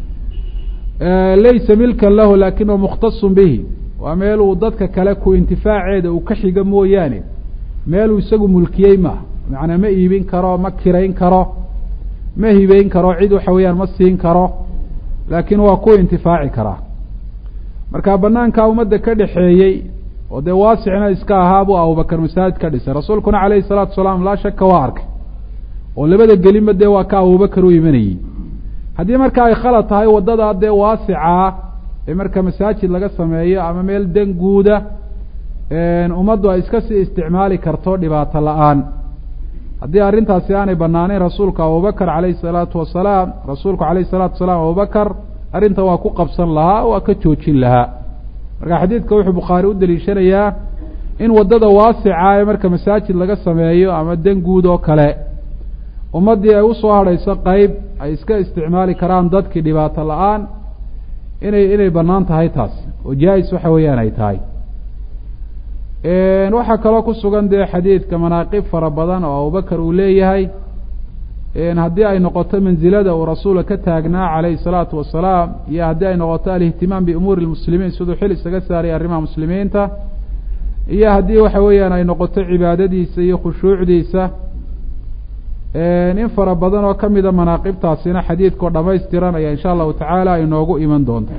laysa milkan lahu lakin wa mukhtasun bihi waa meel uu dadka kale ku intifaaceeda uu ka xiga mooyaane meeluu isagu mulkiyey maaha macnaa ma iibin karo ma kirayn karo ma hibeyn karo cid waxa weeyaan ma siin karo laakiin waa ku intifaaci karaa marka banaankaa ummadda ka dhexeeyey oo dee waasicna iska ahaa buu abubakar masaajid ka dhisay rasuulkuna calayhi salaatu wasalaam laa shaka waa arkay oo labada gelinba dee waa ka abubakar u imanayey haddii marka ay khalad tahay waddada dee waasicaa ee marka masaajid laga sameeyo ama meel dan guuda ummaddu ay iska sii isticmaali karto dhibaato la-aan haddii arrintaasi aanay banaaneyn rasuulku abubakar calayhi salaatu wasalaam rasuulku calayhi salaatu wasalaam abubakar arrinta waa ku qabsan lahaa waa ka joojin lahaa marka xadiidka wuxuu bukhaari u daliishanayaa in waddada waasica ee marka masaajid laga sameeyo ama dan guud oo kale ummaddii ay usoo hadhayso qeyb ay iska isticmaali karaan dadkii dhibaato la-aan inay inay bannaan tahay taas oo jaa-is waxa weeyaan ay tahay waxaa kaloo ku sugan dee xadiidka manaaqib fara badan oo abubakar uu leeyahay haddii ay noqoto mansilada uu rasuula ka taagnaa calayhi salaatu wasalaam iyo haddii ay noqoto alihtimaam biumuuri lmuslimiin siduu xil isaga saaray arrimaha muslimiinta iyo haddii waxa weeyaan ay noqoto cibaadadiisa iyo khushuucdiisa in fara badan oo ka mida manaaqibtaasina xadiidkao dhamaystiran ayaa insha allahu tacaala ay noogu iman doonta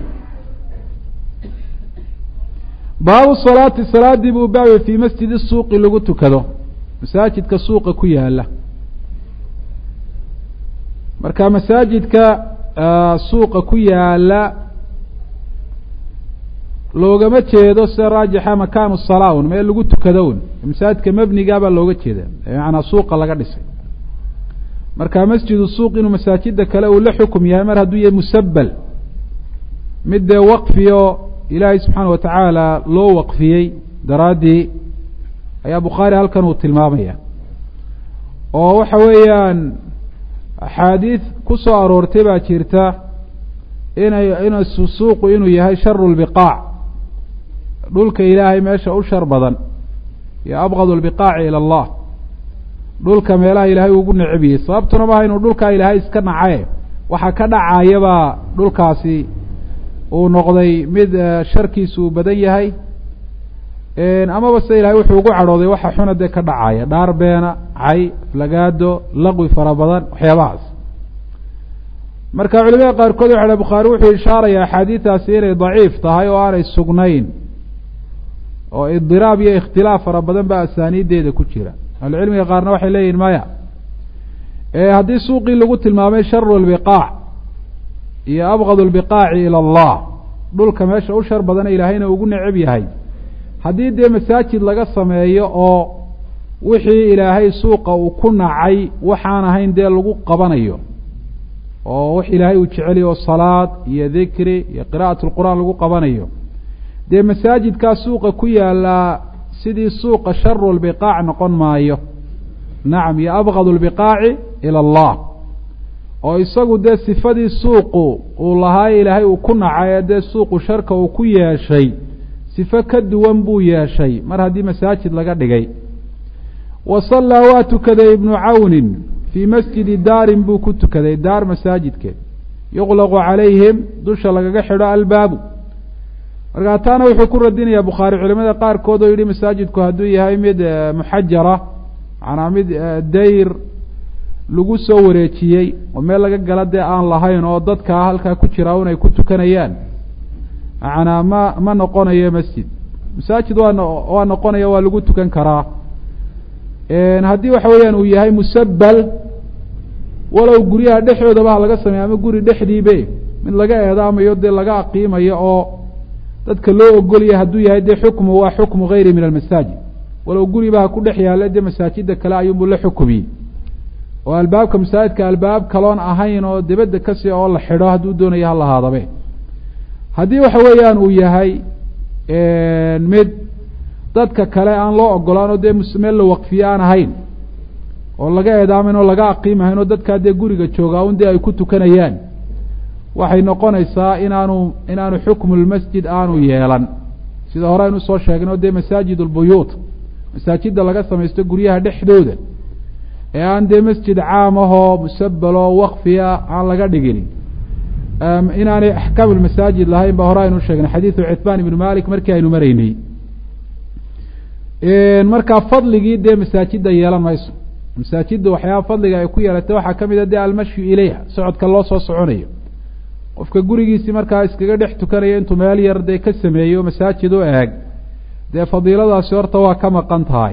baabu salaati salaadii buu baabay fii masjidi suuqi lagu tukado masaajidka suuqa ku yaala marka masaajidka suuqa ku yaala loogama jeedo sida raajixa makaanu salaa un meel lagu tukado un masaajidka mebnigaabaa looga jeeda macanaa suuqa laga dhisay marka masjidu suuq inuu masaajida kale uu la xukum yahay mar hadduu yahay musabal mid dee waqfiyo ilaahay subxaana wa tacaala loo waqfiyey daraaddii ayaa bukhaari halkan uu tilmaamaya oo waxa weeyaan axaadiid ku soo aroortay baa jirta inay in suuqu inuu yahay sharu lbiqaac dhulka ilaahay meesha u shar badan iyo abqad lbiqaaci ila allah dhulka meelaha ilaahay ugu necebiyey sababtuna maaha inuu dhulkaa ilaahay iska nacaye waxa ka dhacayabaa dhulkaasi uu noqday mid sharkiisu uu badan yahay amaba se ilahay wuxuu ugu cadhooday waxa xuna dee ka dhacaya dhaar beena cay flagaado laqwi fara badan waxyaabahaas marka culimada qaarkood waxa bukhaari wuxuu ishaaraya axaadiidaasi inay daciif tahay oo aanay sugnayn oo idiraab iyo ikhtilaaf fara badan baa asaaniideeda ku jira ahlucilmiga qaarna waxay leeyihin maya haddii suuqii lagu tilmaamay sharu lbiqaac iyo abqad lbiqaaci ila allah dhulka meesha u shar badana ilaahayna ugu neceb yahay haddii dee masaajid laga sameeyo oo wixii ilaahay suuqa uu ku nacay waxaan ahayn dee lagu qabanayo oo wax ilaahay uu jeceliy oo salaad iyo dikri iyo qira'at lqur'aan lagu qabanayo dee masaajidkaa suuqa ku yaalaa sidii suuqa sharu lbiqaac noqon maayo nacam iyo abqad lbiqaaci ila allah oo isagu dee sifadii suuqu uu lahaa ilaahay uu ku nacay ee dee suuqu sharka uu ku yeeshay sifo ka duwan buu yeeshay mar haddii masaajid laga dhigay wa sallaa waa tukaday ibnu cawnin fii masjidi daarin buu ku tukaday daar masaajidkeed yuqlaqu calayhim dusha lagaga xidho albaabu markaa taana wuxuu ku radinayaa bukhaari culimada qaarkood oo yidhi masaajidku hadduu yahay mid muxajara macnaa mid dayr lagu soo wareejiyey oo meel laga gala dee aan lahayn oo dadkaa halkaa ku jira un ay ku tukanayaan macnaa ma ma noqonayo masjid masaajid waa waa noqonaya waa lagu tukan karaa haddii waxa weeyaan uu yahay musabal walow guryaha dhexdoodaba ha laga sameeya ama guri dhexdiibe mid laga eedaamayo dee laga aqiimayo oo dadka loo ogolaya hadduu yahay dee xukmu waa xukmu gayri min almasaajid walow guriba ha ku dhex yaalla dee masaajida kale ayuunbuu la xukumiyey oo albaabka masaajidka albaab kaloon ahayn oo dibadda kasi oo la xidho hadduu doonayo ha lahaadabe haddii waxa weeyaan uu yahay mid dadka kale aan loo ogolaan oo dee meel la waqfiye aan ahayn oo laga eedaamin oo laga aqiimahayn oo dadkaa dee guriga joogaa un dee ay ku tukanayaan waxay noqonaysaa inaanu inaanu xukmu lmasjid aanu yeelan sida hore aynu usoo sheegnay oo dee masaajid lbuyuut masaajidda laga samaysto guryaha dhexdooda ee aan dee masjid caam ahoo musabaloo waqfiya aan laga dhigin inaanay axkaam lmasaajid lahayn ba hore aynu usheegnay xadiidu citbaan ibnu malik markii aynu maraynay markaa fadligii dee masaajidda yeelan mayso masaajidda waxyaaba fadliga ay ku yeelatay waxaa ka mid a dee almashyu ilayha socodka loo soo soconayo qofka gurigiisii markaa iskaga dhex tukanaya intuu meel yar dee ka sameeyo masaajid u eeg dee fadiiladaasi horta waa ka maqan tahay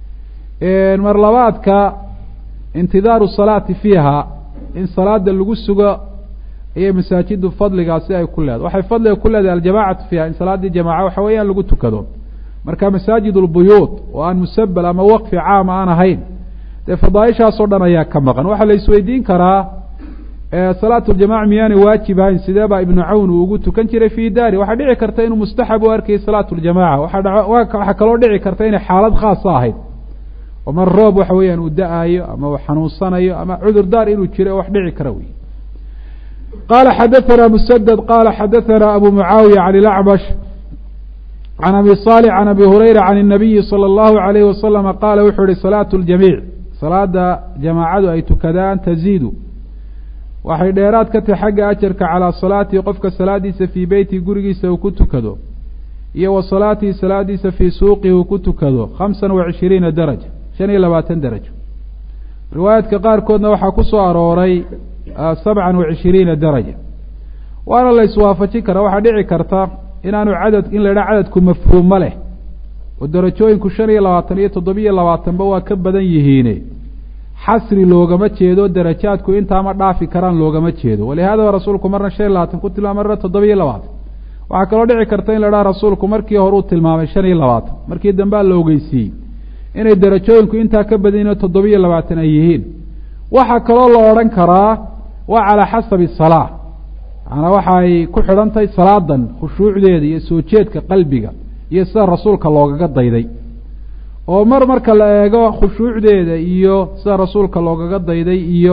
mar labaadka intidaaru salaati fiiha in salaada lagu sugo ayay masaajiddu fadligaasi ay ku leedahay waxay fadliga ku leedahay aljamacatu fiiha in salaaddii jamaaca waxa weeyaan lagu tukado marka masaajid lbuyuut oo aan musabel ama waqfi caama aan ahayn dee fadaaishaasoo dhan ayaa ka maqan waxaa la isweydiin karaa salaatu ljamaca miyaanay waajib ahayn sidee baa ibnu cawn uu ugu tukan jiray fii daari waxaa dhici karta inuu mustaxab u arkayay salaatu ljamaca waxaa kaloo dhici karta inay xaalad khaasa ahayd oo mar roob waxa weeyaan uu da-aayo ama uu xanuunsanayo ama cudur daar inuu jiro wax dhici kara wey qala xadaثna msdد qala xadaثna abu mucaawiya can اlacmash can abi صالح can abi hurayra can الnabiyi slى اllahu عalayh waslama qaala wuxuu yihi salaaة اljamiic salaada jamaacadu ay tukadaan taziidu waxay dheeraad ka tahay xagga ajarka calaa salaatihi qofka salaadiisa fii beyti gurigiisa uu ku tukado iyo wa salaatihi salaadiisa fii suuqihi uu ku tukado khamsan wa cishiriina daraja shan iyo labaatan darajo riwaayaadka qaarkoodna waxaa ku soo arooray sabcan wa cishiriina daraja waana la iswaafajin karaa waxaa dhici karta inaanu cadad in la idhaha cadadku mafhuuma leh oo darajooyinku shan iyo labaatan iyo toddobiyo labaatanba waa ka badan yihiine xasri loogama jeedo darajaadku intaama dhaafi karaan loogama jeedo walihaadaba rasuulku marna shan iyo labaatan ku tilmaamay marna toddobiyo labaatan waxaa kaloo dhici karta in la dhaha rasuulku markii hore uu tilmaamay shan iyo labaatan markii dambea la ogeysiiyey inay darajooyinku intaa ka badan yihin oo toddobiyo labaatan ay yihiin waxaa kaloo la odhan karaa waa calaa xasabi salaa macanaa waxaay ku xidhan tahay salaadan khushuucdeeda iyo soo jeedka qalbiga iyo sida rasuulka loogaga dayday oo mar marka la eego khushuucdeeda iyo sida rasuulka loogaga dayday iyo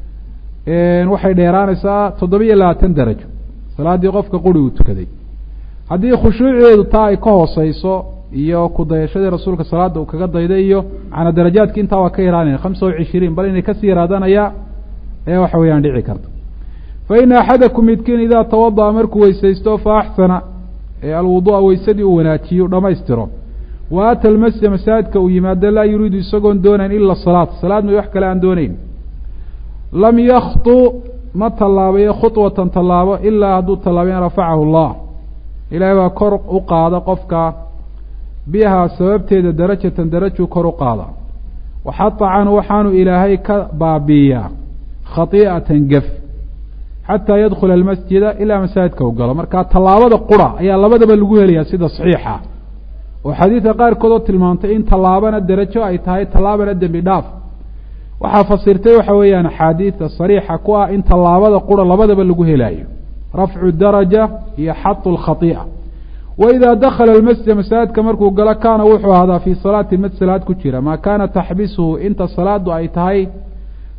waxay dheeraanaysaa toddobiyo labaatan darajo salaaddii qofka quri uu tukaday haddii khushuucdeedu taa ay ka hooseyso iyo ku dayashadii rasuulka salaada uu kaga dayday iyo macnaa darajaadki intaa waa ka yaraanaya khamsa wa cishiriin bal inay kasii yaraadanaya ee waxa weeyaan dhici karta fa ina axadakum midkiin idaa tawada'a markuu weysaysto fa axsana ee alwudu'a weysadii uu wanaajiyo dhamaystiro wa ata almasjida masaajidka uu yimaado laa yuriidu isagoon doonayn ila salaat salaad may wax kale aan doonayn lam yaktu ma tallaabayo khudwatan tallaabo ilaa hadduu tallaabo in rafacahu allah ilaahay baa kor u qaada qofka bihaa sababteeda darajatan darajuu kor u qaada waxata canhu waxaanu ilaahay ka baabiiyaa khatii'atan gef xataa yadkhula almasjida ilaa masaajidka u galo marka tallaabada qura ayaa labadaba lagu helayaa sida saxiixa oo xadiidka qaarkood oo tilmaamtay in tallaabana derajo ay tahay tallaabana dembi dhaaf waxaa fasirtay waxa weeyaan axaadiida sariixa ku ah in tallaabada qura labadaba lagu helaayo rafcu daraja iyo xatu lkhatii'a wa idaa dakhala almasjida masaajidka markuu galo kaana wuxuu ahaadaa fii salaati mad salaad ku jira maa kaana taxbisuhu inta salaadu ay tahay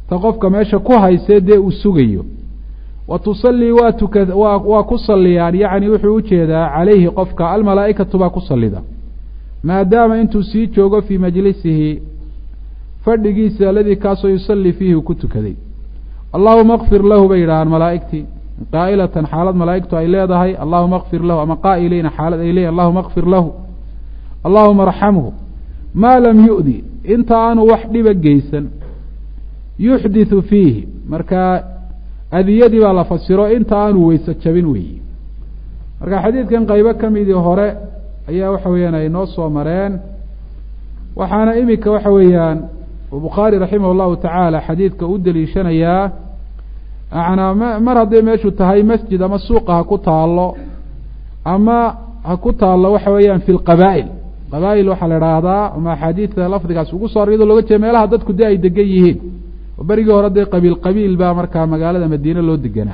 ta qofka meesha ku haysee dee uu sugayo wa tusallii waa tuka waa waa ku salliyaan yacni wuxuu ujeedaa calayhi qofka almalaa'ikatu baa ku sallida maadaama intuu sii joogo fii majlisihi fadhigiisa aladii kaasoo yusallii fiihi uu ku tukaday allahuma kfir lahu bay yidhahaan malaa'igtii qaa'ilatan xaalad malaa'igtu ay leedahay allahuma kfir lahu ama qaa'iliina xaalad ay leeyahy allahuma kfir lahu allahuma arxamhu maa lam yu'di inta aanu wax dhiba geysan yuxdithu fiihi marka adiyadii baa la fasiro inta aanu weyse jabin weeyi marka xadiidkan qaybo ka midii hore ayaa waxa weeyaan ay noo soo mareen waxaana iminka waxa weeyaan bukhaari raximah llahu tacaala xadiidka u deliishanayaa manaa m mar hadday meeshu tahay masjid ama suuqa ha ku taalo ama ha ku taalo waxa weeyaan fi lqabaa'il qabaa'il waxaa la idhaahdaa ama axaadiidta lafdigaas ugu soo iyadoo looga jeeda meelaha dadku dee ay degan yihiin oo berigii hore dee qabiil qabiil baa markaa magaalada madiine loo deganaa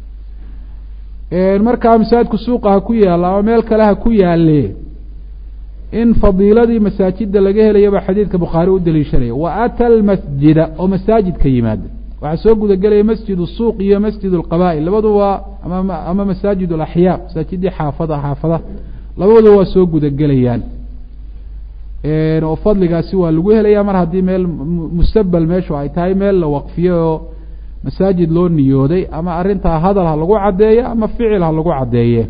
markaa masaajidku suuqa ha ku yaalla ama meel kale ha ku yaale in fadiiladii masaajida laga helayo baa xadiidka bukhaari u daliishanaya wa ata almasjida oo masaajidka yimaada waxaa soo gudagelaya masjid suuq iyo masjid alqabaa'il labaduba ama ama masaajid alaxyaa masaajidii xaafada xaafada labaduba waa soo gudagelayaan oo fadligaasi waa lagu helaya mar haddii meel mustabel meeshu ay tahay meel la waqfiyo oo masaajid loo niyooday ama arrintaa hadal ha lagu caddeeyo ama ficil ha lagu caddeeye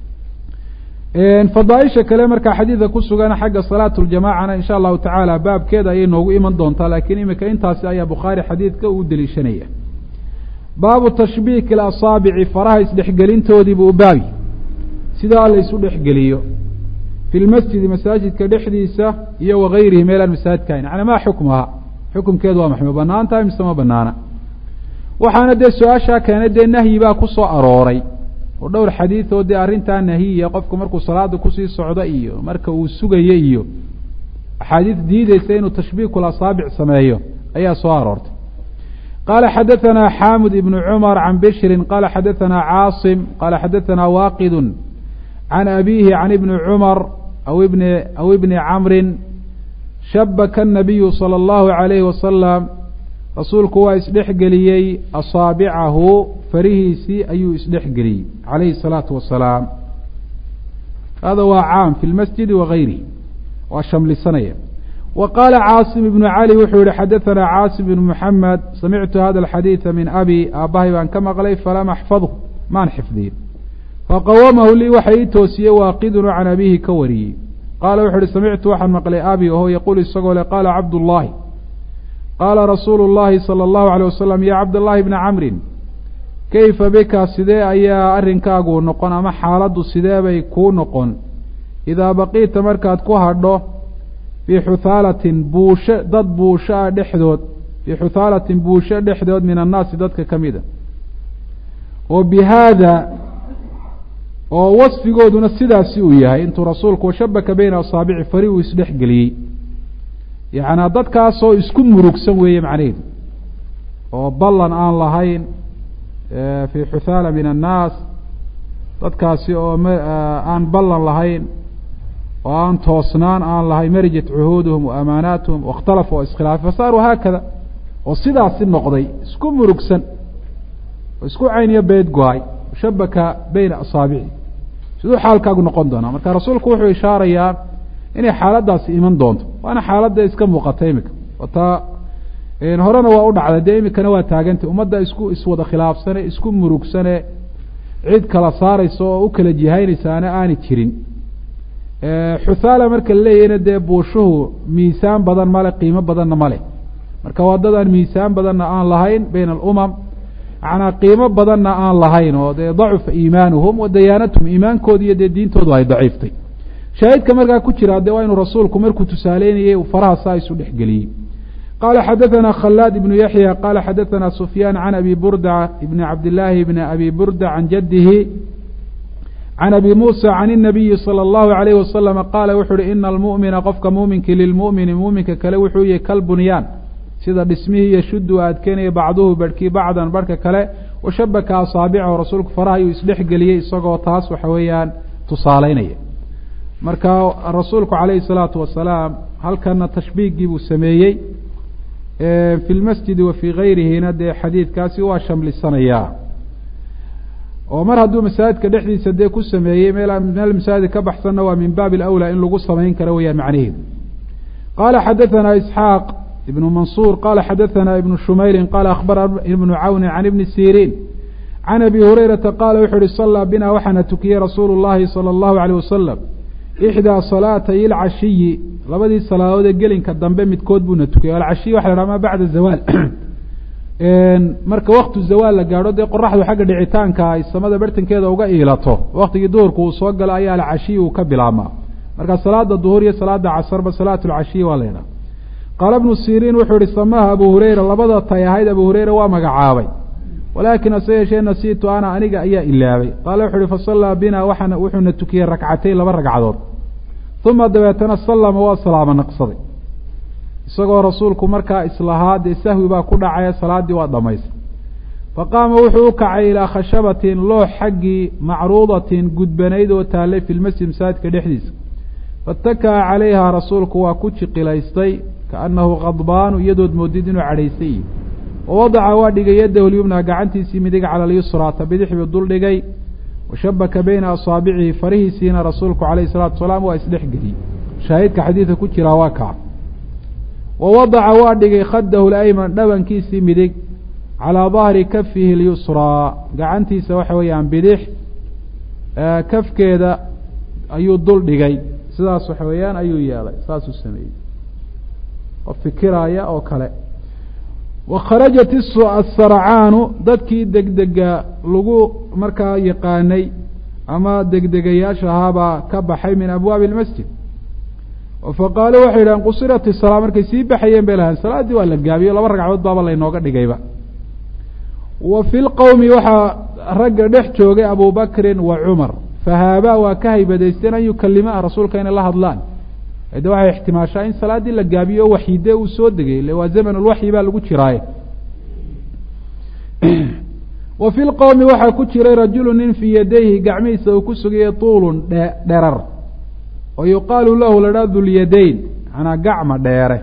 fadaaisha kale markaa xadiidka ku sugan xagga salaat ljamacana insha allahu tacaala baabkeeda ayay noogu iman doontaa laakiin imika intaasi ayaa bukhaari xadiidka uu deliishanaya baabu tashbiiki asaabici faraha isdhexgelintoodiibuu baabi sidaa la isu dhexgeliyo fi lmasjidi masaajidka dhexdiisa iyo wagayrihi meelaan masaajidka ahayn yani maa xukmuha xukumkeedu waa maxay ma banaan tahay mise ma banaana waxaana dee su-aashaa keenay dee nahyi baa ku soo arooray oo dhowr xadiid oo dee arrintaa nahiya qofku markuu salaada kusii socdo iyo marka uu sugayo iyo axaadiis diideysa inuu tashbiikul asaabic sameeyo ayaa soo aroortay qaala xadaثana xamud ibn cumar can bishri qala xadaثana caasim qala xadaثana waaqid can abihi can ibni cumar aw ibn aw ibni camri shabaka الnabiyu salى اllahu عalayhi wasalam rasuulku waa isdhexgeliyey asaabicahu farihiisii ayuu isdhexgeliyey calayhi الsalaatu wasalaam hada waa caam fi lmasjidi wagayrihi waa shamlisanaya wa qaala caasim ibnu cali wuxuu yihi xadaثana caasim ibn muxamed samictu hada alxadiida min abi aabbahay baan ka maqlay falam axfadhu maan xifdiyin faqawamahu lii waxa ii toosiyey waaqidunu can abihi ka wariyey qaala wuxu uhi samictu waxaan maqlay abi oho yaquul isagoo le qaala cabdullaahi qaala rasuulu llahi salى اllahu alيyه wasalam ya cabdاllahi bna camrin kayfa bika sidee ayaa arrinkaagu noqon ama xaaladdu sidee bay kuu noqon idaa baqiita markaad ku hadho fii xuthaalatin buusho dad buusho ah dhexdood fii xuthaalatin buusho dhexdood min annaasi dadka ka mida oo bi haada oo wasfigooduna sidaasi uu yahay intuu rasuulku washabaka beyna asaabici fari uu isdhexgeliyey yacnaa dadkaasoo isku murugsan weeye macnaheedu oo ballan aan lahayn fii xuthaala min annaas dadkaasi oo aan ballan lahayn oo aan toosnaan aan lahayn marijat cuhuuduhum wa amaanaatuhum waاkhtalafu oo iskhilaafay fasaaruu haakada oo sidaasi noqday isku murugsan oo isku cayniyo beed go-ay shabaka beyna asaabici siduu xaalkaagu noqon doonaa marka rasuulku wuxuu ishaarayaa inay xaaladdaasi iman doonto waana xaaladda iska muuqata imika taa horena waa u dhacday dee imikana waa taagantay ummadda isku iswada khilaafsane isku murugsane cid kala saaraysa oo u kala jihaynaysaana aani jirin xuthaala marka la leeyahayna dee buushuhu miisaan badan male qiimo badanna male marka waa dad aan miisaan badanna aan lahayn bayna alumam macnaa qiimo badanna aan lahayn oo dee dacufa iimaanuhum wa dayaanatuhum iimaankoodi iyo dee diintoodu ay daciiftay shaahidka markaa ku jira de waa inuu rasuulku markuu tusaaleynayey uu faraha saa isu dhexgeliyey qala xadaثna khلاad ibn yaحyى qala xadaثna sufyaan can abi burda ibn cabdillaahi bn abi burda can jadihi can abi musa can الnabiyi salى اllahu عalayh wasalama qaala wuxu uhi ina almu'mina qofka muuminki lilmu'mini muuminka kale wuxuu yahy kalbunyaan sida dhismihii yashudu adkeynaya bacduhu barhkii bacdan barhka kale washabaka asaabicahu rasuulku faraha ayuu isdhexgeliyey isagoo taas waxa weeyaan tusaaleynaya marka rasuulku calayhi الsalaatu wasalaam halkana tashbiigii buu sameeyey fi lmasjidi wa fii gayrihina dee xadiidkaasi waa shamlisanayaa oo mar hadduu masaajidka dhexdiisa dee ku sameeyey meel meel masaajid ka baxsanna waa min baabi alawlaa in lagu samayn karo weyaan macnaheedu qala xadaثana isxaaq ibnu mansuur qala xadaثana ibnu shumayrin qala akhbara ibnu cawni can ibni siriin can abi hurayrata qaala wuxuu uhi salaa bina waxaana tukiyey rasuulu llahi salى اllahu alيyh wasalam ixdaa salaatay ilcashiyi labadii salaadood ee gelinka dambe midkood buuna tukiyey alcashiyi waxa la dhaha ma bacda zawaal marka waktu zawaal la gaadho dee qoraxdu xagga dhicitaanka ay samada bartankeeda uga iilato waktigii duhurku uu soo galo ayaa alcashiyi uu ka bilaabmaa marka salaada duhur iyo salaada casarba salaat lcashiyi waa la ydhaha qaala bnu siriin wuxuu ihi samaha abu hureyra labada tay ahayd abu hureyra waa magacaabay walaakin ase yeeshee nasiitu ana aniga ayaa ilaabay qaala wuxu uhi fasallaa bina waxaana wuxuuna tukiyey rakcatayn laba ragcadood uma dabeetana sallama waa salaamo naqsaday isagoo rasuulku markaa islahaa dee sahwi baa ku dhacaya salaaddii waa dhamaystay faqaama wuxuu u kacay ilaa khashabatin loox xaggii macruudatin gudbanayd oo taallay fi lmasjid masaajidka dhexdiisa faatakaa calayha rasuulku waa ku jiqilaystay kaannahu khadbaanu iyadood moodid inuu cadhaysay yihi wawadaca waa dhigay yadahu lyumna gacantiisii midig cala alyusraa ta bidix buu dul dhigay washabaka bayna asaabicihi farihiisiina rasuulku calayhi salaatu wasalaam waa isdhexgeliyey shaahidka xadiidka ku jiraa waa kaa wa wadaca waa dhigay khadahu layman dhabankiisii midig calaa dahri kafihi lyusraa gacantiisa waxa weeyaan bidix kafkeeda ayuu dul dhigay sidaas waxa weeyaan ayuu yeelay saasuu sameeyey qof fikiraaya oo kale wa kharajat asarcaanu dadkii degdega lagu markaa yaqaanay ama degdegayaasha ahaabaa ka baxay min abwaabi اlmasjid faqaaluu waxay yidhahen qusirat isalaa markay sii baxayeen bay lahayn salaaddii waa la gaabiyo laba ragcadood baaba laynooga dhigayba wa fi lqowmi waxaa ragga dhex joogay abu bakrin wa cumar fahaabaa waa ka haybadaysteen an yukalima rasuulka inay la hadlaan de waxay ixtimaashaa in salaaddii la gaabiyo o waxyide uu soo degay ile waa zaman lwaxyi baa lagu jiraaye wa fi lqowmi waxaa ku jiray rajulu nin fii yadayhi gacmihiisa uu ku sugayay tuulun dhe dherar oo yuqaalu lahu la dhaa dulyadayn manaa gacma dheere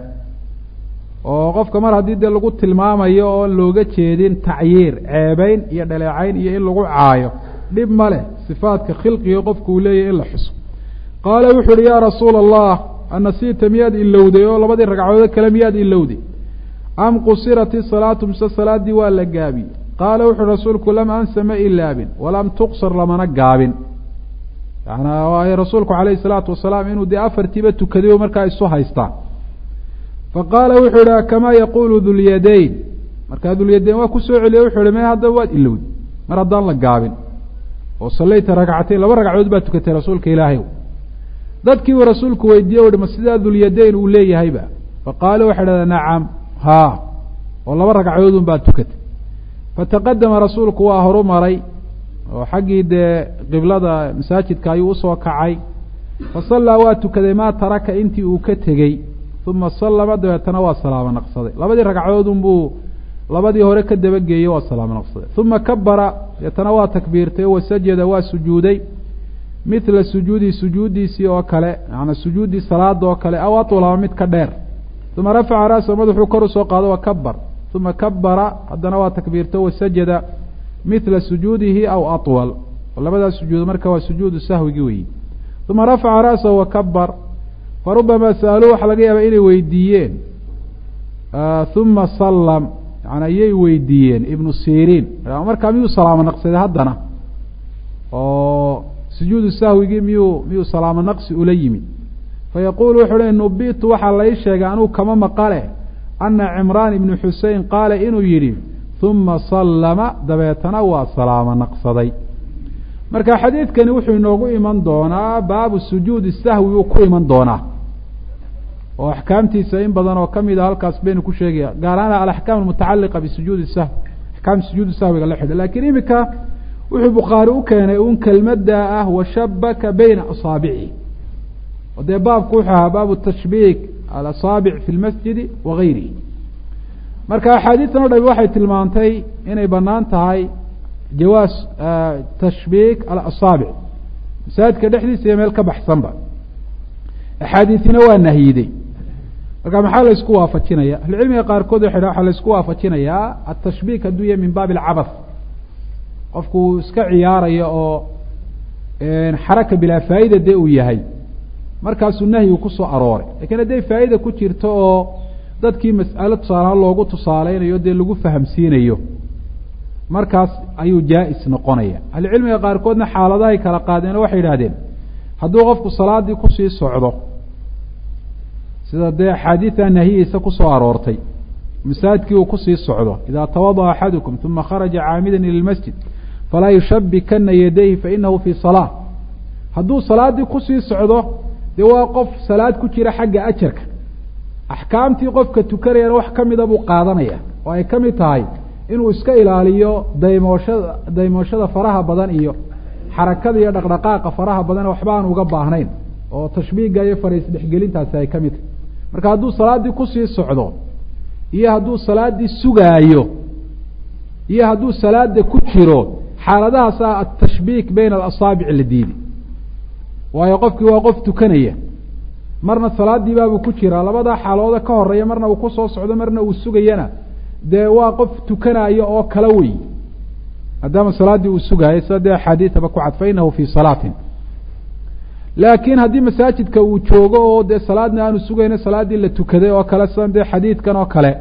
oo qofka mar haddii dee lagu tilmaamayo oon looga jeedin tacyiir ceebeyn iyo dhaleecayn iyo in lagu caayo dhib ma leh sifaadka khilqiga qofku uu leeyahy in la xuso qaala wuxu uhi yaa rasuula allah anasiita miyaad ilowday oo labadii ragcadoode kale miyaad ilowday am qusirat isalaatu mise salaaddii waa la gaabiyey qaala wuxuuhi rasuulku lam ansa ma ilaabin walam tuqsar lamana gaabin yanaa waayo rasuulku calayhi salaatu wasalaam inuu dee afartiiba tukaday o markaa isu haystaa faqaala wuxuu ihi kamaa yaquulu dulyadayn markaa dulyadayn waa kusoo celiye wuxuu ihi me haddaba waad ilowday mar haddaan la gaabin oo sallayta ragcatayn laba ragcadood baa tukatay rasuulka ilaahay dadkii uu rasuulku weydiiye uhi ma sidaa dulyadayn uu leeyahayba faqaalu waxay dhahdaa nacam haa oo laba ragcadood un baa tukatay fataqadama rasuulku waa horu maray oo xaggii dee qiblada masaajidka ayuu usoo kacay fasallaa waa tukaday maa taraka intii uu ka tegey uma sallama dabeetana waa salaamo naqsaday labadii ragcadood unbuu labadii hore ka dabageeyey waa salaamo naqsaday uma kabara deetana waa takbiirtay wa sajada waa sujuuday mithla sujuudi sujuuddiisii oo kale maanaa sujuuddii salaada oo kale aw atlama mid ka dheer uma rafaca ra'sa madaxuu kor usoo qaado wa kabar uma kabara haddana waa takbiirto wasajada mithla sujuudihi aw atwal labadaas sujuud marka waa sujuudu sahwigi weyi uma rafaca ra'sahu wa kabar farubama sa'aluu waxaa laga yaaba inay weydiiyeen uma sallam yani ayay weydiiyeen ibnu siriin markaa miyuu salaamo naqsaday haddana oo sujuudu sahwigii miyuu miyuu salaamo naqsi ula yimi fayaquulu wuxuu le nubitu waxaa lai sheegay anuu kama maqale ana cimraan ibnu xusein qaala inuu yidhi uma sallama dabeetana waa salaamo naqsaday marka xadiidkani wuxuu inoogu iman doonaa baabu sujuudi sahwi uu ku iman doonaa oo axkaamtiisa in badan oo kamid a halkaas baynu ku sheegaya gaar ahaan alaxkaam almutacaliqa bisujuudi sahwi axkaam sujuudi sahwiga la xidho lakiin imika wuxuu bukhaari u keenay un kelmadda ah washabaka bayna asaabicihi oo dee baabku wuxuu ahaa baabu tashbiik alasaabic fi lmasjidi wa gayrihi marka axaadiistan o dhami waxay tilmaantay inay banaan tahay jawaas tashbiik alasaabic masaajidka dhexdiisa iyo meel ka baxsanba axaadiisina waa nahyiday marka maxaa la isku waafajinaya ahlucilmiga qaarkood waxay dha waxaa la isku waafajinayaa atashbiik hadduu yahay min baabi alcabath qofku uu iska ciyaarayo oo xaraka bilaa faa'ida dee uu yahay markaasuu nahyigu kusoo arooray lakiin hadday faa'ida ku jirto oo dadkii mas'alo tusaalahaan loogu tusaaleynayo dee lagu fahamsiinayo markaas ayuu jaa-is noqonaya ahlucilmiga qaarkoodna xaaladahay kala qaadeen oo waxay idhahdeen hadduu qofku salaadii kusii socdo sida dee axaadiida nahyihiisa kusoo aroortay masaajidkii uu kusii socdo idaa tawadaأa axadukum uma kharaja caamida ilى lmasjid falaa yushabikana yadayhi fainahu fii salaa hadduu salaaddii kusii socdo dee waa qof salaad ku jira xagga ajarka axkaamtii qofka tukanayana wax kamida buu qaadanaya oo ay ka mid tahay inuu iska ilaaliyo daymooshada daymooshada faraha badan iyo xarakada iyo dhaqdhaqaaqa faraha badan waxba aan uga baahnayn oo tashbiiga iyo fariis dhexgelintaasi ay ka mid tahay marka hadduu salaaddii kusii socdo iyo hadduu salaaddii sugaayo iyo hadduu salaada ku jiro xaaladahaasa atashbiik bayna alasaabic la diidi waayo qofkii waa qof tukanaya marna salaadii baabuu ku jiraa labadaa xaalooda ka horeeya marna uu kusoo socdo marna uu sugayana dee waa qof tukanayo oo kala wey maadaama salaaddii uu sugaayo sida dee axaadiidaba ku cad fa inahu fii salaatin laakiin haddii masaajidka uu joogo oo dee salaadna aanu sugayno salaaddii la tukaday oo kale sidan dee xadiidkan oo kale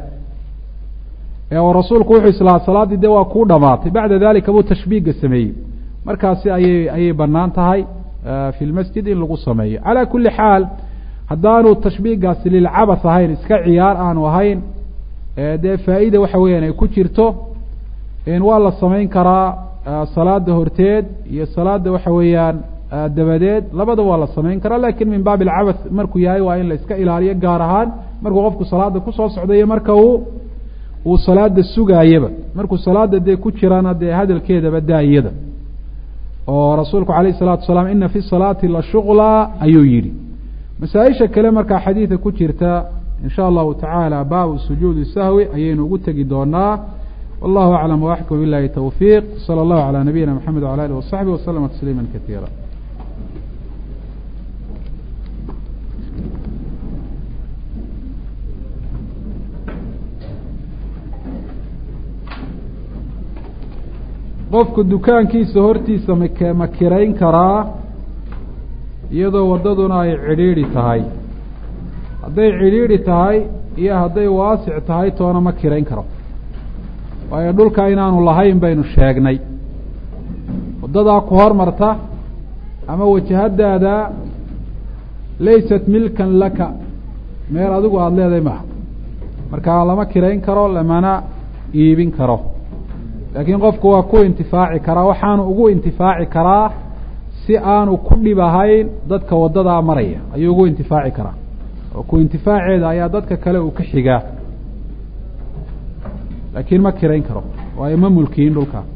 oo rasuulku wuxuu islahaa salaaddii dee waa kuu dhamaatay bacda dalika buu tashbiiga sameeyey markaasi ayay ayay banaan tahay fi lmasjid in lagu sameeyo calaa kuli xaal haddaanu tashbiigaasi lilcabath ahayn iska ciyaar aanu ahayn dee faa-ida waxa weeyaan ay ku jirto waa la samayn karaa salaada horteed iyo salaada waxa weeyaan dabadeed labadaba waa la samayn karaa lakin min baabi alcabath markuu yahay waa in la iska ilaaliyo gaar ahaan markuu qofku salaada kusoo socda iyo marka uu uu salaada sugaayaba markuu salaada dee ku jirana dee hadalkeedaba daayada oo rasuulku alayh الsalatu wasalaam ina fi salaati la shugla ayuu yihi masaaisha kale markaa xadiida ku jirta in sha allahu tacaala baabu sujuudi sahwi ayaynu ugu tegi doonaa wallahu aclam waxkum bilahi towfiiq salى اllahu alى nabiyina mxamed wala alih wasaxbi waslama tasliima kaiira qofku dukaankiisa hortiisa mak ma kirayn karaa iyadoo waddaduna ay cidhiidhi tahay hadday cidhiidhi tahay iyo hadday waasic tahay toona ma kirayn karo waayo dhulka inaanu lahayn baynu sheegnay waddadaa ku hormarta ama wajahadaada laysat milkan laka meel adigu aada leedahay maaha markaa lama kirayn karo lamana iibin karo laakiin qofku waa ku intifaaci karaa waxaanu ugu intifaaci karaa si aanu ku dhib ahayn dadka waddadaa maraya ayuu ugu intifaaci karaa oo ku intifaaceeda ayaa dadka kale uu ka xigaa laakiin ma kirayn karo waayo ma mulkiyin dhulka